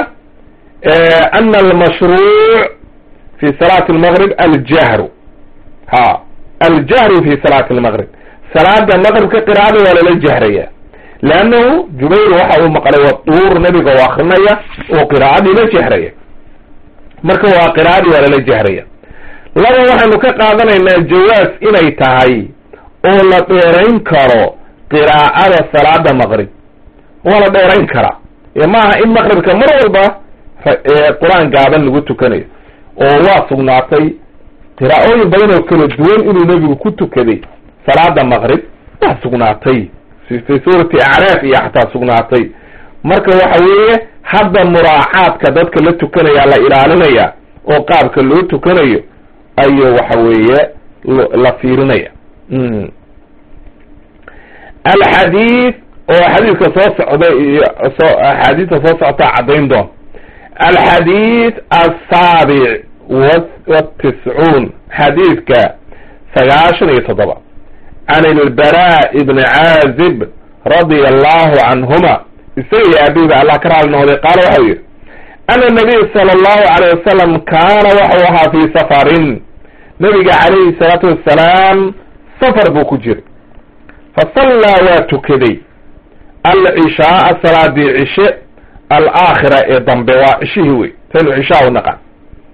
ana almashruuc fi salaati almaqrib aljahru ha aljahru fi salaati almaqrib salaada maqribka qiraa'ada waa lala jahraya leannahu jubayr waxa uu maqlay watuur nabiga oo akrinaya oo qiraa'adii la jahraya marka waa qiraa'adii waa lala jahraya laba waxaynu ka qaadanaynaa jawaas inay tahay oo la dheerayn karo qiraa'ada salaada maqrib waa la dheerayn karaa maaha in maqribka mar walba qur-aan gaaban lagu tukanayo oo waa sugnaatay qiraa'ooyin badan oo kala duwan inuu nebigu ku tukaday salaada maqrib waa sugnaatay fi suurati acraaf iyo xataa sugnaatay marka waxa weeye hadda muraacaadka dadka la tukanaya la ilaalinaya oo qaabka loo tukanayo ayuu waxa weeye la fiirinaya alxadiid oo xadiidka soo socda iyo soo axaadiista soo socotaa caddayn doon alxadiid asaabic watiscuun xadiidka sagaashan iyo toddoba can ilbara ibni caazib radia allahu canhuma isaga iyo aabihiba allah ka raali noqday qaala waxau yihi ana nabiy sala allahu alayh wasalam kaana waxau ahaa fii safarin nabiga calayhi salaatu wassalaam safar buu ku jiray fasallaa waa tukaday alcishaaa salaadii cishe alaakhira ee dambe waa cishihii wey taynu cishaa u naqan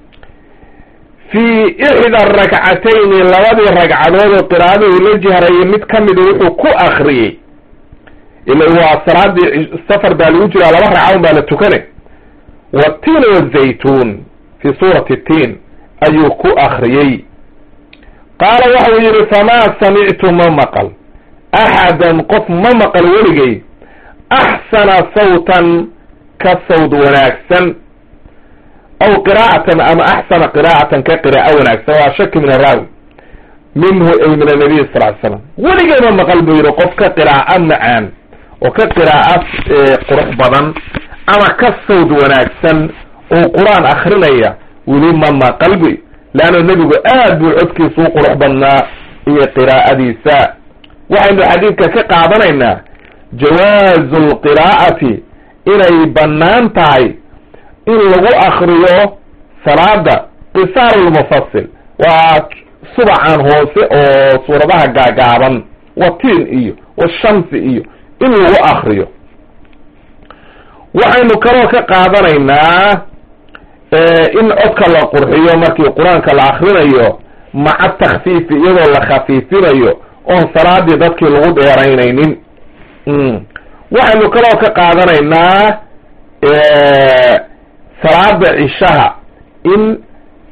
fii ixda rakcatayni labadii ragcadood oo qiraa'adii la jihrayay mid ka mida wuxuu ku akriyey ila waa salaadii safar baa lagu jiraa laba ragcadood baa la tukanay watiin wazaytuun fi suurati tiin ayuu ku akriyey qaala waxau yihi famaa samictu ma maqal axadan qof ma maqal weligay axsana sawtan ka sawd wanaagsan aw qiraa'atan ama axsana qiraa'atan ka qiraa'o wanaagsan waa shaki min araawi minhu ay min anabiy sal ly slam weligay ma maqal buu yihi qof ka qiraa'o macaan oo ka qiraa'o qurux badan ama ka sawd wanaagsan oo qur-aan akrinaya weli ma maqal buy leanna nebigu aad buu codkiisa u qurux badnaa iyo qiraa'adiisa waxaynu xadiidka ka qaadanaynaa jawaazu lqiraa'ati inay bannaan tahay in lagu akriyo salaada qisaar lmufasil waa subacan hoose oo suuradaha gaagaaban watiin iyo washamsi iyo in lagu akriyo waxaynu kaloo ka qaadanaynaa in codka la qurxiyo markii qur-aanka la akrinayo maca takfiifi iyadoo la khafiifinayo oon salaadii dadkii lagu dheeraynaynin waxaynu kaloo ka qaadanaynaa salaada cishaha in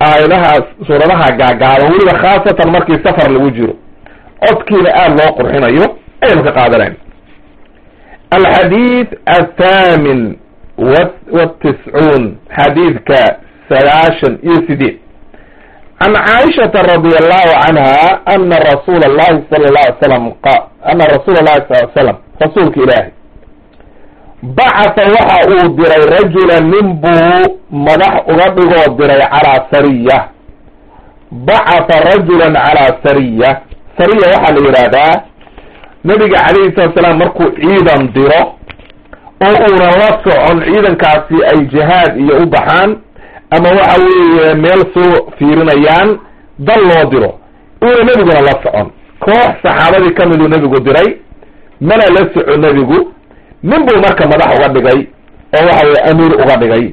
aayadaha suuradaha gaagaaban weliba khaasatan markii safar lagu jiro codkiina aada loo qurxinayo ayaynu ka qaadanayna alxadiid athaamin watiscuun xadiidka sagaashan iyo sideed can caaishata radi allahu canha ana rasuula allahi sala la alay slam ana rasuula allahi sal l slam rasuulka ilaahi bacatha waxa uu diray rajulan nin buu madax uga dhigoo diray calaa sariya bacatha rajulan calaa sariya sariya waxaa la yidhaahdaa nabiga calayhi salatu salaam markuu ciidan diro oo uunan la socon ciidankaasi ay jihaad iyo u baxaan ama waxa weeye meel soo fiirinayaan dal loo diro uuna nebiguna la socon koox saxaabadii ka miduu nebigu diray mana la soco nebigu nin buu marka madax uga dhigay oo waxa weye amiir uga dhigay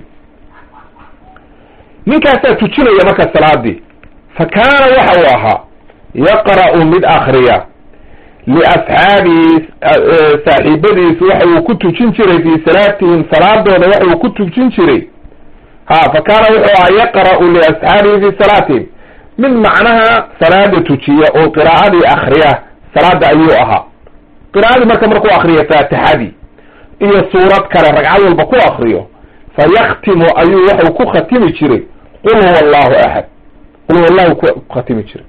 ninkaasaa tujinaya marka salaadii fa kaana waxa uu ahaa yaqra'u mid akriya liasxaabihi saaxiibadiisu waxa uu ku tujin jiray fii salaatihim salaadooda waxa uu ku tujin jiray ha fa kaana wuxuu ahaa yaqra'u liasxaabihi fii salaatihim mid macnaha salaada tujiya oo qiraa'adii akriya salaada ayuu ahaa qiraa'adii marka markuu akriyo faatixadii iyo suurad kale ragcad walba ku akriyo fa yaktimu ayuu waxau ku khatimi jiray qul huwa allahu axad qul huwa allahu ku khatimi jiray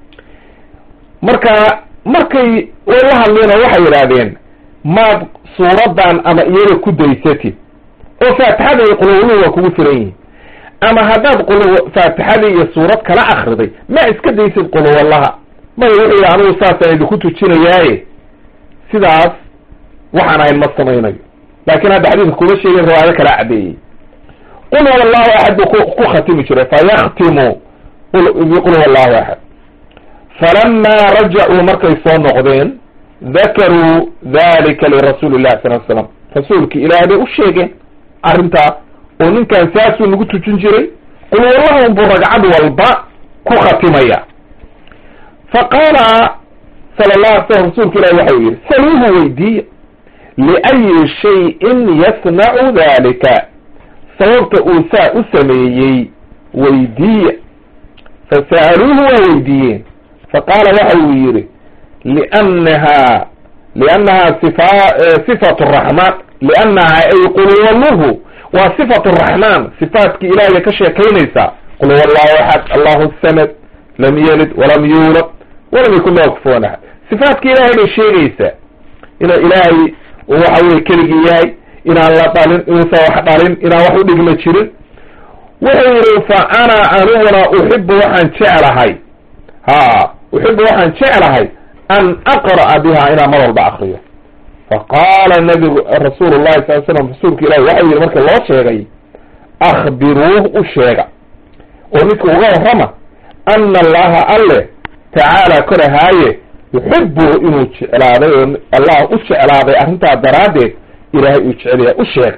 marka markay la hadleen oo waxay yidhaahdeen maad suuraddan ama iyada ku daysatid oo faatixada iyo qulhuwalluhu waa kugu filan yihin ama haddaad qul faatixadii iyo suurad kala akriday ma iska daysid qulhuwallaha maya wuxuu yidhi anigu saasaan idinku tujinayaaye sidaas waxaan ahayn ma samaynayo laakiin hadda xadiidka kuma sheegin riwaayado kala caddeeyey qul huwa allahu axad buu ku ku khatimi jiray fayaktimu biqul huwa allahu axad falamaa rajacuu markay soo noqdeen dakaruu dalika lirasuuli llahi sal l slam rasuulki ilaah bay u sheegeen arrintaa oo ninkan saasuu nagu tujin jiray qul wallahum buu ragcad walba ku khatimaya fa qaala sala la ala slam rasuulka ilahi waxa uu yidhi saluuhu weydiiya liayi shayin yasnacu dalika sababta uu saa u sameeyey weydiiya fasa'aluuhu waa weydiiyeen faqaala waxa uu yidhi liannaha liannaha sifa sifatu raxmaan liannaha ay qulwaluhu waa sifatu raxmaan sifaatkii ilaahiya ka sheekaynaysaa qul huwa allahu axad allahu samad lam yelid walam yuulad walam yakun lahu kufuwan axad sifaatkii ilaahay bay sheegaysaa inuu ilaahay waxa weye keligii yahay inaan la dhalin inuusan wax dhalin inaan wax u dhigma jirin wuxuu yidhi fa ana aniguna uxibu waxaan jeclahay ha uxibu waxaan jeclahay an aqra'a biha inaan mar walba akriyo faqaala nabigu rasuulu llahi sal slam rasuulka ilahi waxau yidhi marka loo sheegay akhbiruuh u sheega oo ninka uga warrama ana allaha alle tacaala korahaaye yuxibuhu inuu jeclaaday oo allah u jeclaaday arrintaa daraaddeed ilaahay uu jecelyahay u sheeg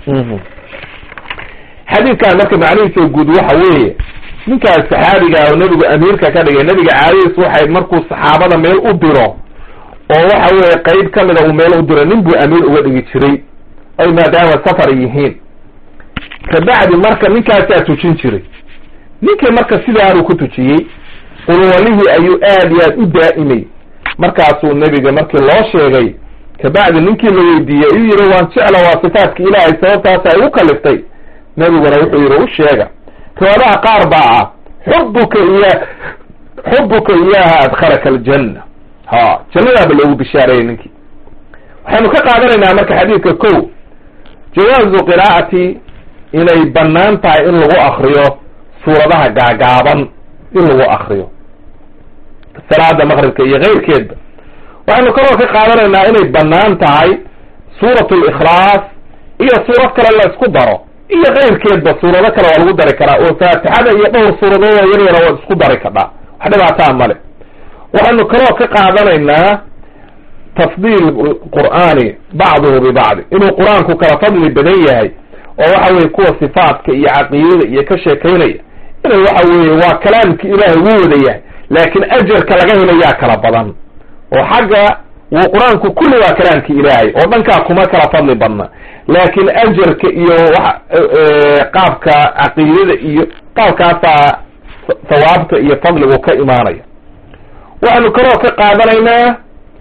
xadiidkan marka macnihiisa guud waxa weeye ninkaas saxaabiga oo nebigu amiirka ka dhigay nebiga caadadiis waxayd markuu saxaabada meel u diro oo waxa weeye qeyb ka mida uu meel u diro nin buu amiir uga dhigi jiray ay maadaama safar yihiin kabacdi marka ninkaasaa tujin jiray ninkii marka sidaanuu ku tujiyey qulwalihii ayuu aad iyo aad u daa'imay markaasuu nebiga markii loo sheegay kabacdi ninkii la weydiiyey ayuu yidhi waan jecla waa sifaatka ilaahay sababtaasa ay u kaliftay nebiguna wuxuu yidhi u sheega riwaadaha qaar baa ah xubuka iya xubuka iyaha adkhalaka aljanna ha jannadaaba loogu bishaareeyay ninkii waxaynu ka qaadanaynaa marka xadiidka ko jawaazu qiraa'ati inay bannaan tahay in lagu akriyo suuradaha gaagaaban in lagu akriyo salaada maqribka iyo keyrkeedba waxaynu kaloo ka qaadanaynaa inay bannaan tahay suurat likhlaas iyo suurad kale la isku daro iyo keyrkeedba suurado kale waa lagu dari karaa oo faatixada iyo dhowr suuradood oo yar yara waad isku dari kadhaa wax dhibaataa male waxaynu kaloo ka qaadanaynaa tafdiil qur'aani bacduhu bibacdi inuu qur-aanku kala fadli badan yahay oo waxa weye kuwa sifaatka iyo caqiidada iyo ka sheekaynaya inay waxa weeye waa kalaamki ilaahay wuu wada yahay laakiin ajarka laga helayaa kala badan oo xagga wuu qur-aanku kulli waa kalaamki ilaahay oo dhankaa kuma kala fadli badna laakiin ajarka iyo wa qaabka caqiidada iyo qaabkaasaa thawaabta iyo fadligu ka imaanaya waxaanu kaloo ka qaadanaynaa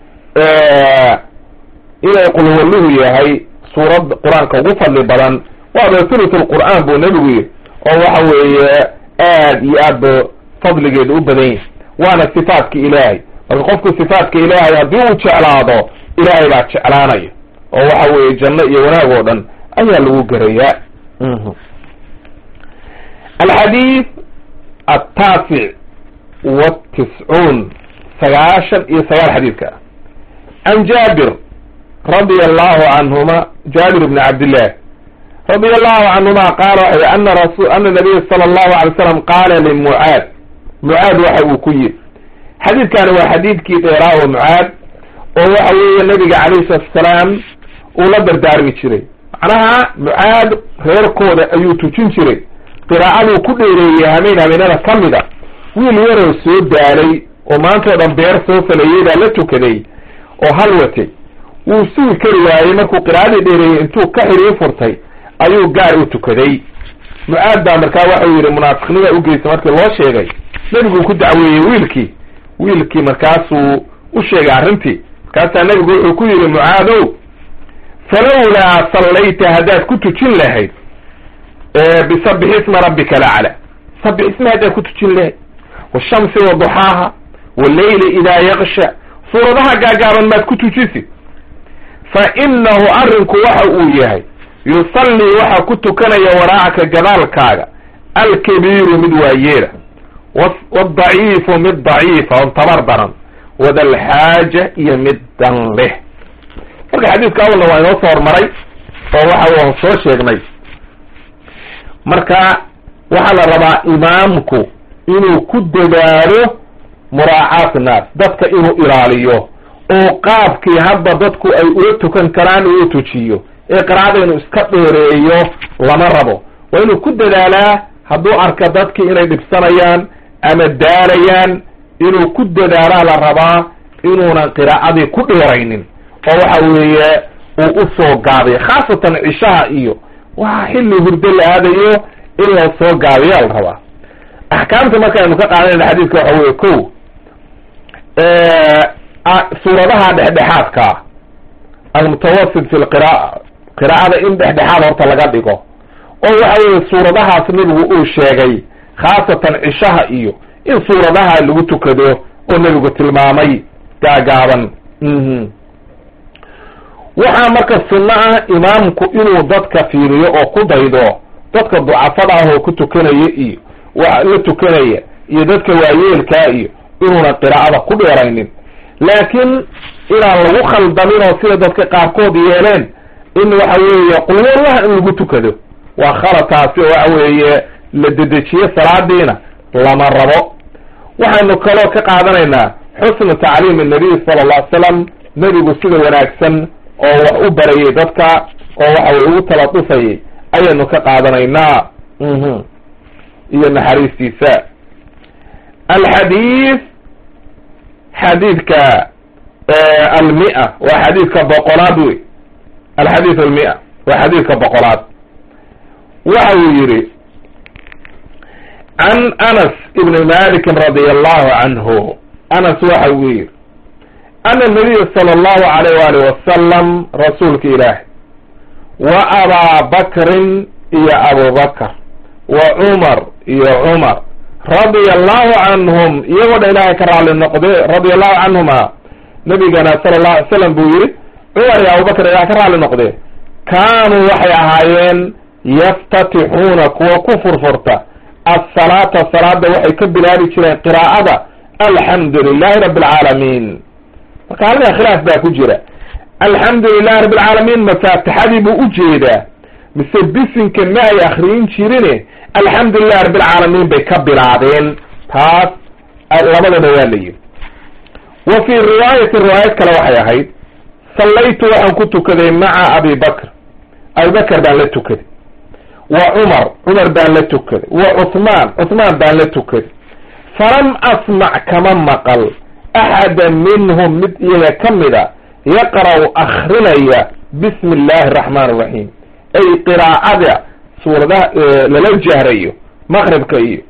inay qulwalluhu yahay suurad qur-aanka ugu fadli badan waaba thuluth lqur'aan buu nebigu yihi oo waxa weeye aad iyo aad ba fadligeedu u badan yahay waana sifaatka ilaahay marka qofku sifaatka ilaahay haddii uu jeclaado ilaahay baa jeclaanaya oo waxa weeye janno iyo wanaag oo dhan ayaa lagu gerayaa alxadiid altaasic watiscuun sagaashan iyo sagaal xadiidka can jaabir radia allahu canhuma jaabir bni cabdillah radia allahu canhuma qaala waxa ana rasul ana nabiya sala allahu alay slam qaala limucaad mucaad waxa uu ku yidhi xadiidkani waa xadiidkii dheeraa oo mucaad oo waxa weeye nabiga calayhi salatu asalaam uu la dardaarmi jiray macnaha mucaad reerkooda ayuu tujin jiray qiraa'aduu ku dheereeyey hameen habeenada ka mida wiil yaroo soo daalay oo maantao dhan beer soo falayey baa la tukaday oo hal watay wuu sugi kari waayey markuu qiraa'adii dheereeyey intuu ka xiriir furtay ayuu gaar u tukaday mucaad baa markaa waxau yidhi munaafiqnima ugeysa markii loo sheegay nebiguu ku dacweeyey wiilkii wiilkii markaasuu u sheegay arrintii markaasaa nebigu wuxuu ku yidhi mucaadow falawlaa sallayta haddaad ku tujin lahayd bisabix isma rabbika lacla sabix isma haddaad ku tujin lahayd washamsi waduxaaha waleyli idaa yaksha suuradaha gaagaaban maad ku tujisid fa inahu arrinku waxa uu yahay yusallii waxaa ku tukanaya waraacaka gadaalkaaga alkabiiru mid waayeela wadaciifu mid daciifa on tabar daran wadalxaaja iyo mid dan leh marka xadiidka awalna waa inoo soo hormaray oo waxa waan soo sheegnay marka waxaa la rabaa imaamku inuu ku dadaalo muraacaat naas dadka inuu ilaaliyo oo qaabkii hadda dadku ay ula tukan karaan uu tujiyo ee qiraacada inuu iska dheereeyo lama rabo waa inuu ku dadaalaa hadduu arka dadkii inay dhibsanayaan ama daalayaan inuu ku dadaalaa la rabaa inuunan qiraacadii ku dheeraynin oo waxa weeye uu usoo gaabiyo khaasatan cishaha iyo waa xilli hurdo la aadayo in loo soo gaabiyaa la rabaa axkaamta markaaynu ka qaadanayna xadiidka waxa weye ko suuradaha dhexdhexaadkaa almutawasit fi lqira'a qiraa'ada in dhexdhexaad horta laga dhigo oo waxa weye suuradahaas nebigu uu sheegay khaasatan cishaha iyo in suuradaha lagu tukado oo nebigu tilmaamay gaagaaban waxaa marka sunno ah imaamku inuu dadka fiiriyo oo ku daydo dadka ducafada ah oo ku tukanaya iyo wa la tukanaya iyo dadka waayeelkaa iyo inuunan qiraa'ada ku dheeraynin laakiin inaan lagu khaldamin oo sida dadka qaarkood yeeleen in waxa weeye qulwallaha in lagu tukado waa khalad taasi oo waxa weeye la dedejiye salaadiina lama rabo waxaynu kaloo ka qaadanaynaa xusnu tacliim nabiy sala alla ly slam nebigu sida wanaagsan oo wax u barayay dadka oo waxa weye ugu taladufayay ayaynu ka qaadanaynaa iyo naxariistiisa alxadiid xadiidka almia waa xadiidka boqolaad wey alxadiid almia waa xadiidka boqolaad waxa uu yihi can anas ibni malikin radia allahu canhu anas waxa uu yihi ana nabiya sala allahu alayh waalih wasalam rasuulka ilaahi wa abaa bakrin iyo abubakr wa cumar iyo cumar radia allahu canhum iyagoo dha ilaahay ka raali noqde radia allahu canhuma nabigana sala allahu alay slam buu yihi cumar iyo abubakr ilahay ka raali noqde kaanuu waxay ahaayeen yaftatixuuna kuwa ku furfurta asalaata salaada waxay ka bilaabi jireen qiraa'ada alxamdu lilahi rabi alcaalamiin marka halkaa khilaaf baa ku jira alxamdu lilahi rabi alcaalamiin mafaatixadii buu ujeedaa mise bisinka ma ay akriyin jirine alxamdu lilahi rabi alcaalamiin bay ka bilaabeen taas labadaba waa la yidhi wa fii riwaayati riwaayad kale waxay ahayd sallaytu waxaan ku tukaday maca abi bakr abi bakr baan la tukaday wa cumar cumar baan la tukaday wa cuhmaan cuhmaan baan la tukaday falam asmac kama maqal axada minhum mid iyaga ka mida yaqra'u akrinaya bismi illaahi araxmaan araxiim ay qiraacada suuradaha lala jahrayo maqribka iyo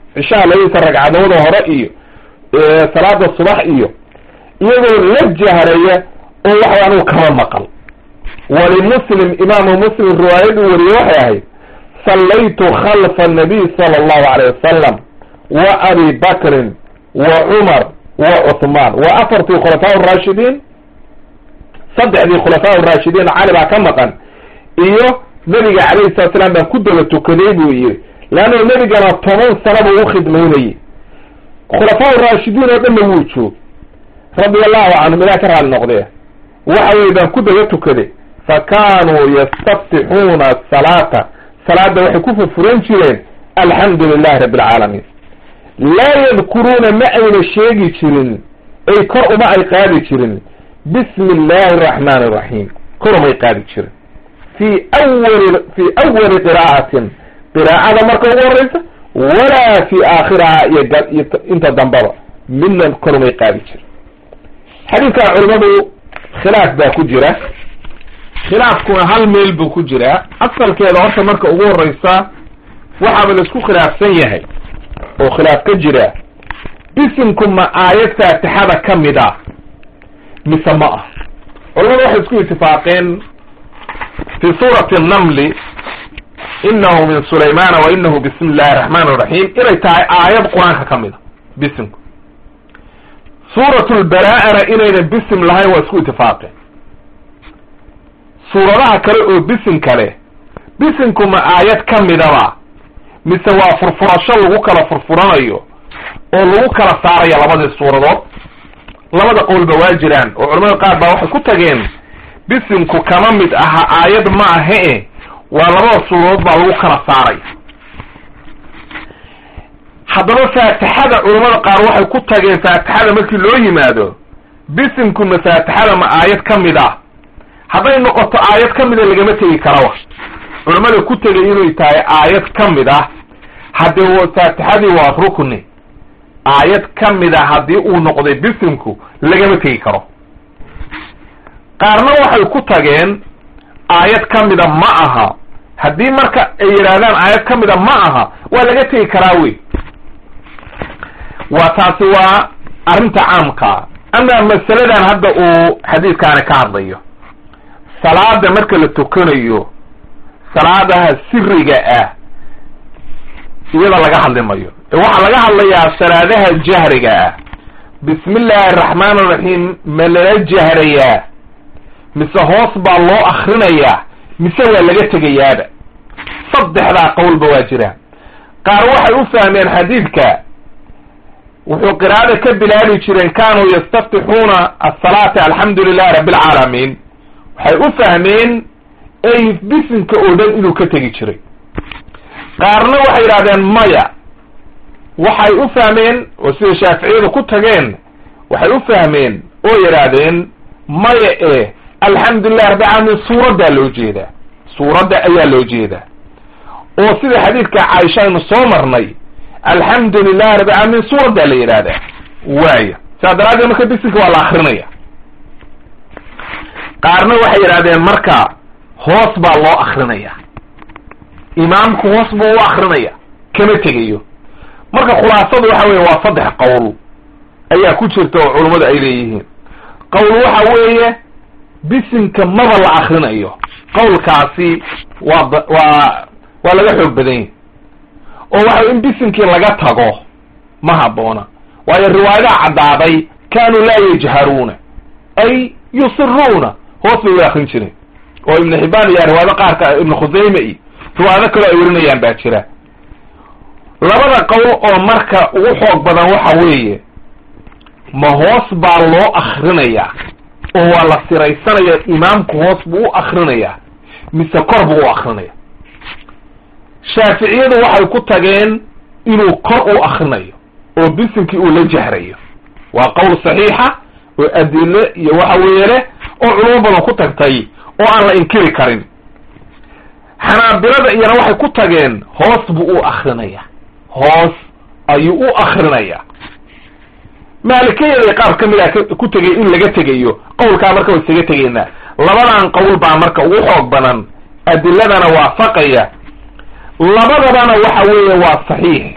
cishaha labadiisa ragcadooda hore iyo salaada subax iyo iyagoo la jahraya oo waxa anigu kama maqal walimuslim imaamu muslim riwaayaduu wariyey waxay ahayd sallaytu khalfa annabiy sala allahu alayh wasalam wa abi bakrin wa cumar wa cuthmaan wa afartii khulafaa raashidiin saddexdii khulafaa raashidiin cali baa ka maqan iyo nebiga calayhi salatu slam baan ku daba tukaday buu yidhi leanna nebigana toban sana buu u khidmaynayey khulafaa raashidiin oo dhanna wuu joog radia allahu canhum ilah ka raali noqdee waxa weye baan ku daba tukaday fa kaanuu yastaftixuuna asalaata salaada waxay ku furfuran jireen alxamdu lilahi rabbi alcaalamiin laa yadkuruuna ma ayna sheegi jirin ay kor uma ay qaadi jirin bismi illaahi araxmaani araxiim kor umay qaadi jirin fi awali fi awali qiraa'atin qiraa'ada marka ugu horeysa walaa fi aakhiraha iyo iyo inta dambaba midna kor umay qaadi jirin xadiidkan culimadu khilaaf baa ku jira khilaafkuna hal meel buu ku jiraa asalkeeda horta marka ugu horeysa waxaaba la isku khilaafsan yahay oo khilaaf ka jira bisimku ma aayad faatixada ka mid ah mise ma ah culamadu waxay isku itifaaqeen fi suurati namli inahu min sulaymana wa inahu bismi illahi araxmaan iraxiim inay tahay aayad qur-aanka ka mid a bisimku suurat lbaraa'ana inaynan bisim lahayn waa isku itifaaqeen suuradaha kale oo bisim kale bisimku ma aayad ka midaba mise waa furfurasho lagu kala furfuranayo oo lagu kala saaraya labadii suuradood labada qowlba waa jiraan oo culamada qaar baa waxay ku tageen bisimku kama mid aha aayad ma ahe waa labada suuradood baa lagu kala saaraya haddaba faatixada culamada qaar waxay ku tageen faatixada markii loo yimaado bisimku ma faatixada ma aayad ka mid ah hadday noqoto aayad ka mida lagama tegi karawa culamada ku tegay inay tahay aayad ka mid ah haddee faatixadii waa rukni aayad ka mid a haddii uu noqday bisimku lagama tegi karo qaarna waxay ku tageen aayad ka mida ma aha haddii marka ay yidhaahdaan aayad ka mida ma aha waa laga tegi karaa wey waa taasi waa arrinta caamkaa ama masaladan hadda uu xadiidkaani ka hadlayo salaada marka la tukanayo salaadaha siriga ah iyada laga hadli mayo ee waxaa laga hadlayaa salaadaha jahriga ah bismi illaahi araxmaan iraxiim ma lala jahrayaa mise hoos baa loo akrinayaa mise waa laga tegayaaba saddexdaa qowlba waa jiraan qaar waxay u fahmeen xadiidka wuxuu qiraa'ada ka bilaabi jireen kaanuu yastaftixuuna asalaata alxamdu lilahi rabbi alcaalamiin waxay u fahmeen ay bisimka oo dhan inuu ka tegi jiray qaarna waxay yidhahdeen maya waxay u fahmeen oo sida shaaficiyadu ku tageen waxay u fahmeen oo yidhaahdeen maya e alxamdulilah rabbi caalamiin suuraddaa loo jeedaa suuradda ayaa loo jeedaa oo sida xadiidka caaisha aynu soo marnay alxamdu lilahi rabbi caalamiin suuraddaa la yidhaahdaa waaya saas daraaddeed marka bisimka waa la akrinaya qaarna waxay yidhahdeen marka hoos baa loo akrinaya imaamku hoos buu u akrinaya kama tegayo marka khulaasadu waxa weye waa saddex qowl ayaa ku jirta oo culummadu ay leeyihiin qowl waxa weeye bisimka maba la akrinayo qowlkaasi waa waa waa laga xoog badan yahi oo waxa in bisimkii laga tago ma habboona waayo riwaayadaha caddaaday kaanuu laa yajharuuna ay yusiruuna hoos bay u akrin jireen oo ibnu xibaan iyo riwaayado qaarka ibnu khusayme iyo riwaayado kaloo ay warinayaan baa jira labada qowl oo marka ugu xoog badan waxa weeye ma hoos baa loo akrinayaa oo waa la siraysanaya imaamku hoos buu u akrinayaa mise kor buu u akrinaya shaaficiyadu waxay ku tageen inuu kor u akrinayo oo bisimkii uu la jahrayo waa qowl saxiixa oo adile iyo waxa weeye leh oo culamo badan ku tagtay oo aan la inkiri karin xanaabilada iyana waxay ku tageen hoos buu u akrinaya hoos ayuu u akrinaya maalikiyada qaar ka mid a ku tegay in laga tegayo qowlkaa marka way isaga tegeynaa labadan qowl baa marka ugu xoog badan adiladana waafaqaya labadabana waxa weeye waa saxiix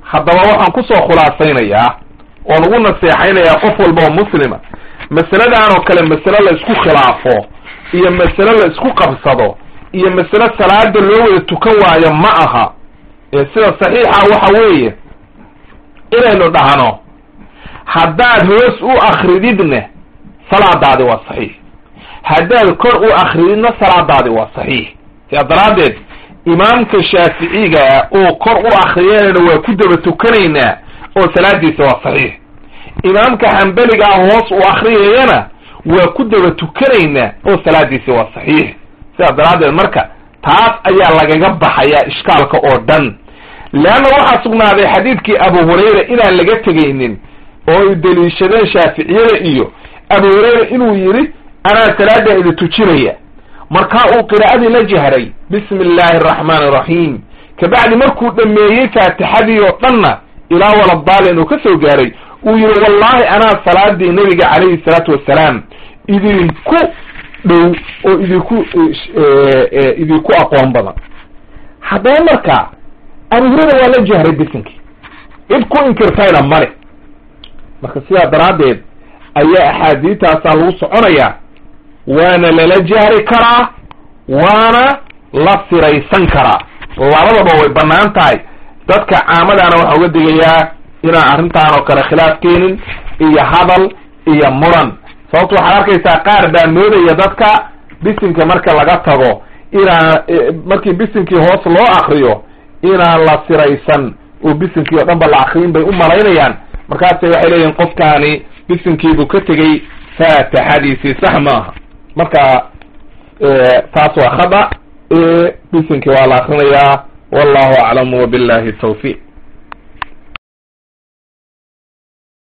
haddaba waxaan kusoo khulaasaynayaa oon ugu naseexaynayaa qof walba oo muslima masaladan oo kale masale la isku khilaafo iyo masale la isku qabsado iyo masale salaada loo wada tukan waayo ma aha ee sida saxiixa waxa weeye inaynu dhahno haddaad hoos u akrididna salaadaadi waa saxiix haddaad kor u akrididna salaadaadi waa saxiix sidaa daraaddeed imaamka shaaficiga oo kor u akriyanayna waa ku daba tukanaynaa oo salaadiisa waa saxiix imaamka xambeliga ah hoos u akriyayana waa ku daba tukanaynaa oo salaadiisa waa saxiix sidaa daraaddeed marka taas ayaa lagaga baxayaa ishkaalka oo dhan leanna waxaa sugnaaday xadiidkii abu hurayra inaan laga tegaynin oo ay deliishadeen shaaficiyada iyo abu hurayra inuu yidhi anaa salaada idi tujinaya markaa uu qiraa'adii la jahray bismi illaahi araxmaani araxiim kabacdi markuu dhameeyey faatixadii oo dhanna ilaa waladaalin uu ka soo gaaray uu yihi wallahi anaa salaadii nabiga calayhi salaatu wassalaam idinku dhow oo idinku idinku aqoon badan haddaba marka abu hurayra waa la jahray bisinkii cid ku inkirtayna male marka sidaa daraaddeed ayaa axaadiitaasaa lagu soconayaa waana lala jahri karaa waana la siraysan karaa labadaba way bannaan tahay dadka caamadaana waxaa uga digayaa inaan arrintaan oo kale khilaaf keenin iyo hadal iyo muran sababto waxaad arkaysaa qaar baa moodaya dadka bisinka marka laga tago inaan markii bisinkii hoos loo akriyo inaan la siraysan oo bisinkii oo dhan ba la akriyin bay u malaynayaan markaase waxay leeyihin qofkaani bisinkiibuu ka tegey faatixadiisii sax maaha marka taas waa khada bisinkii waa la akrinayaa wallahu aclam wabillahi tawfiiq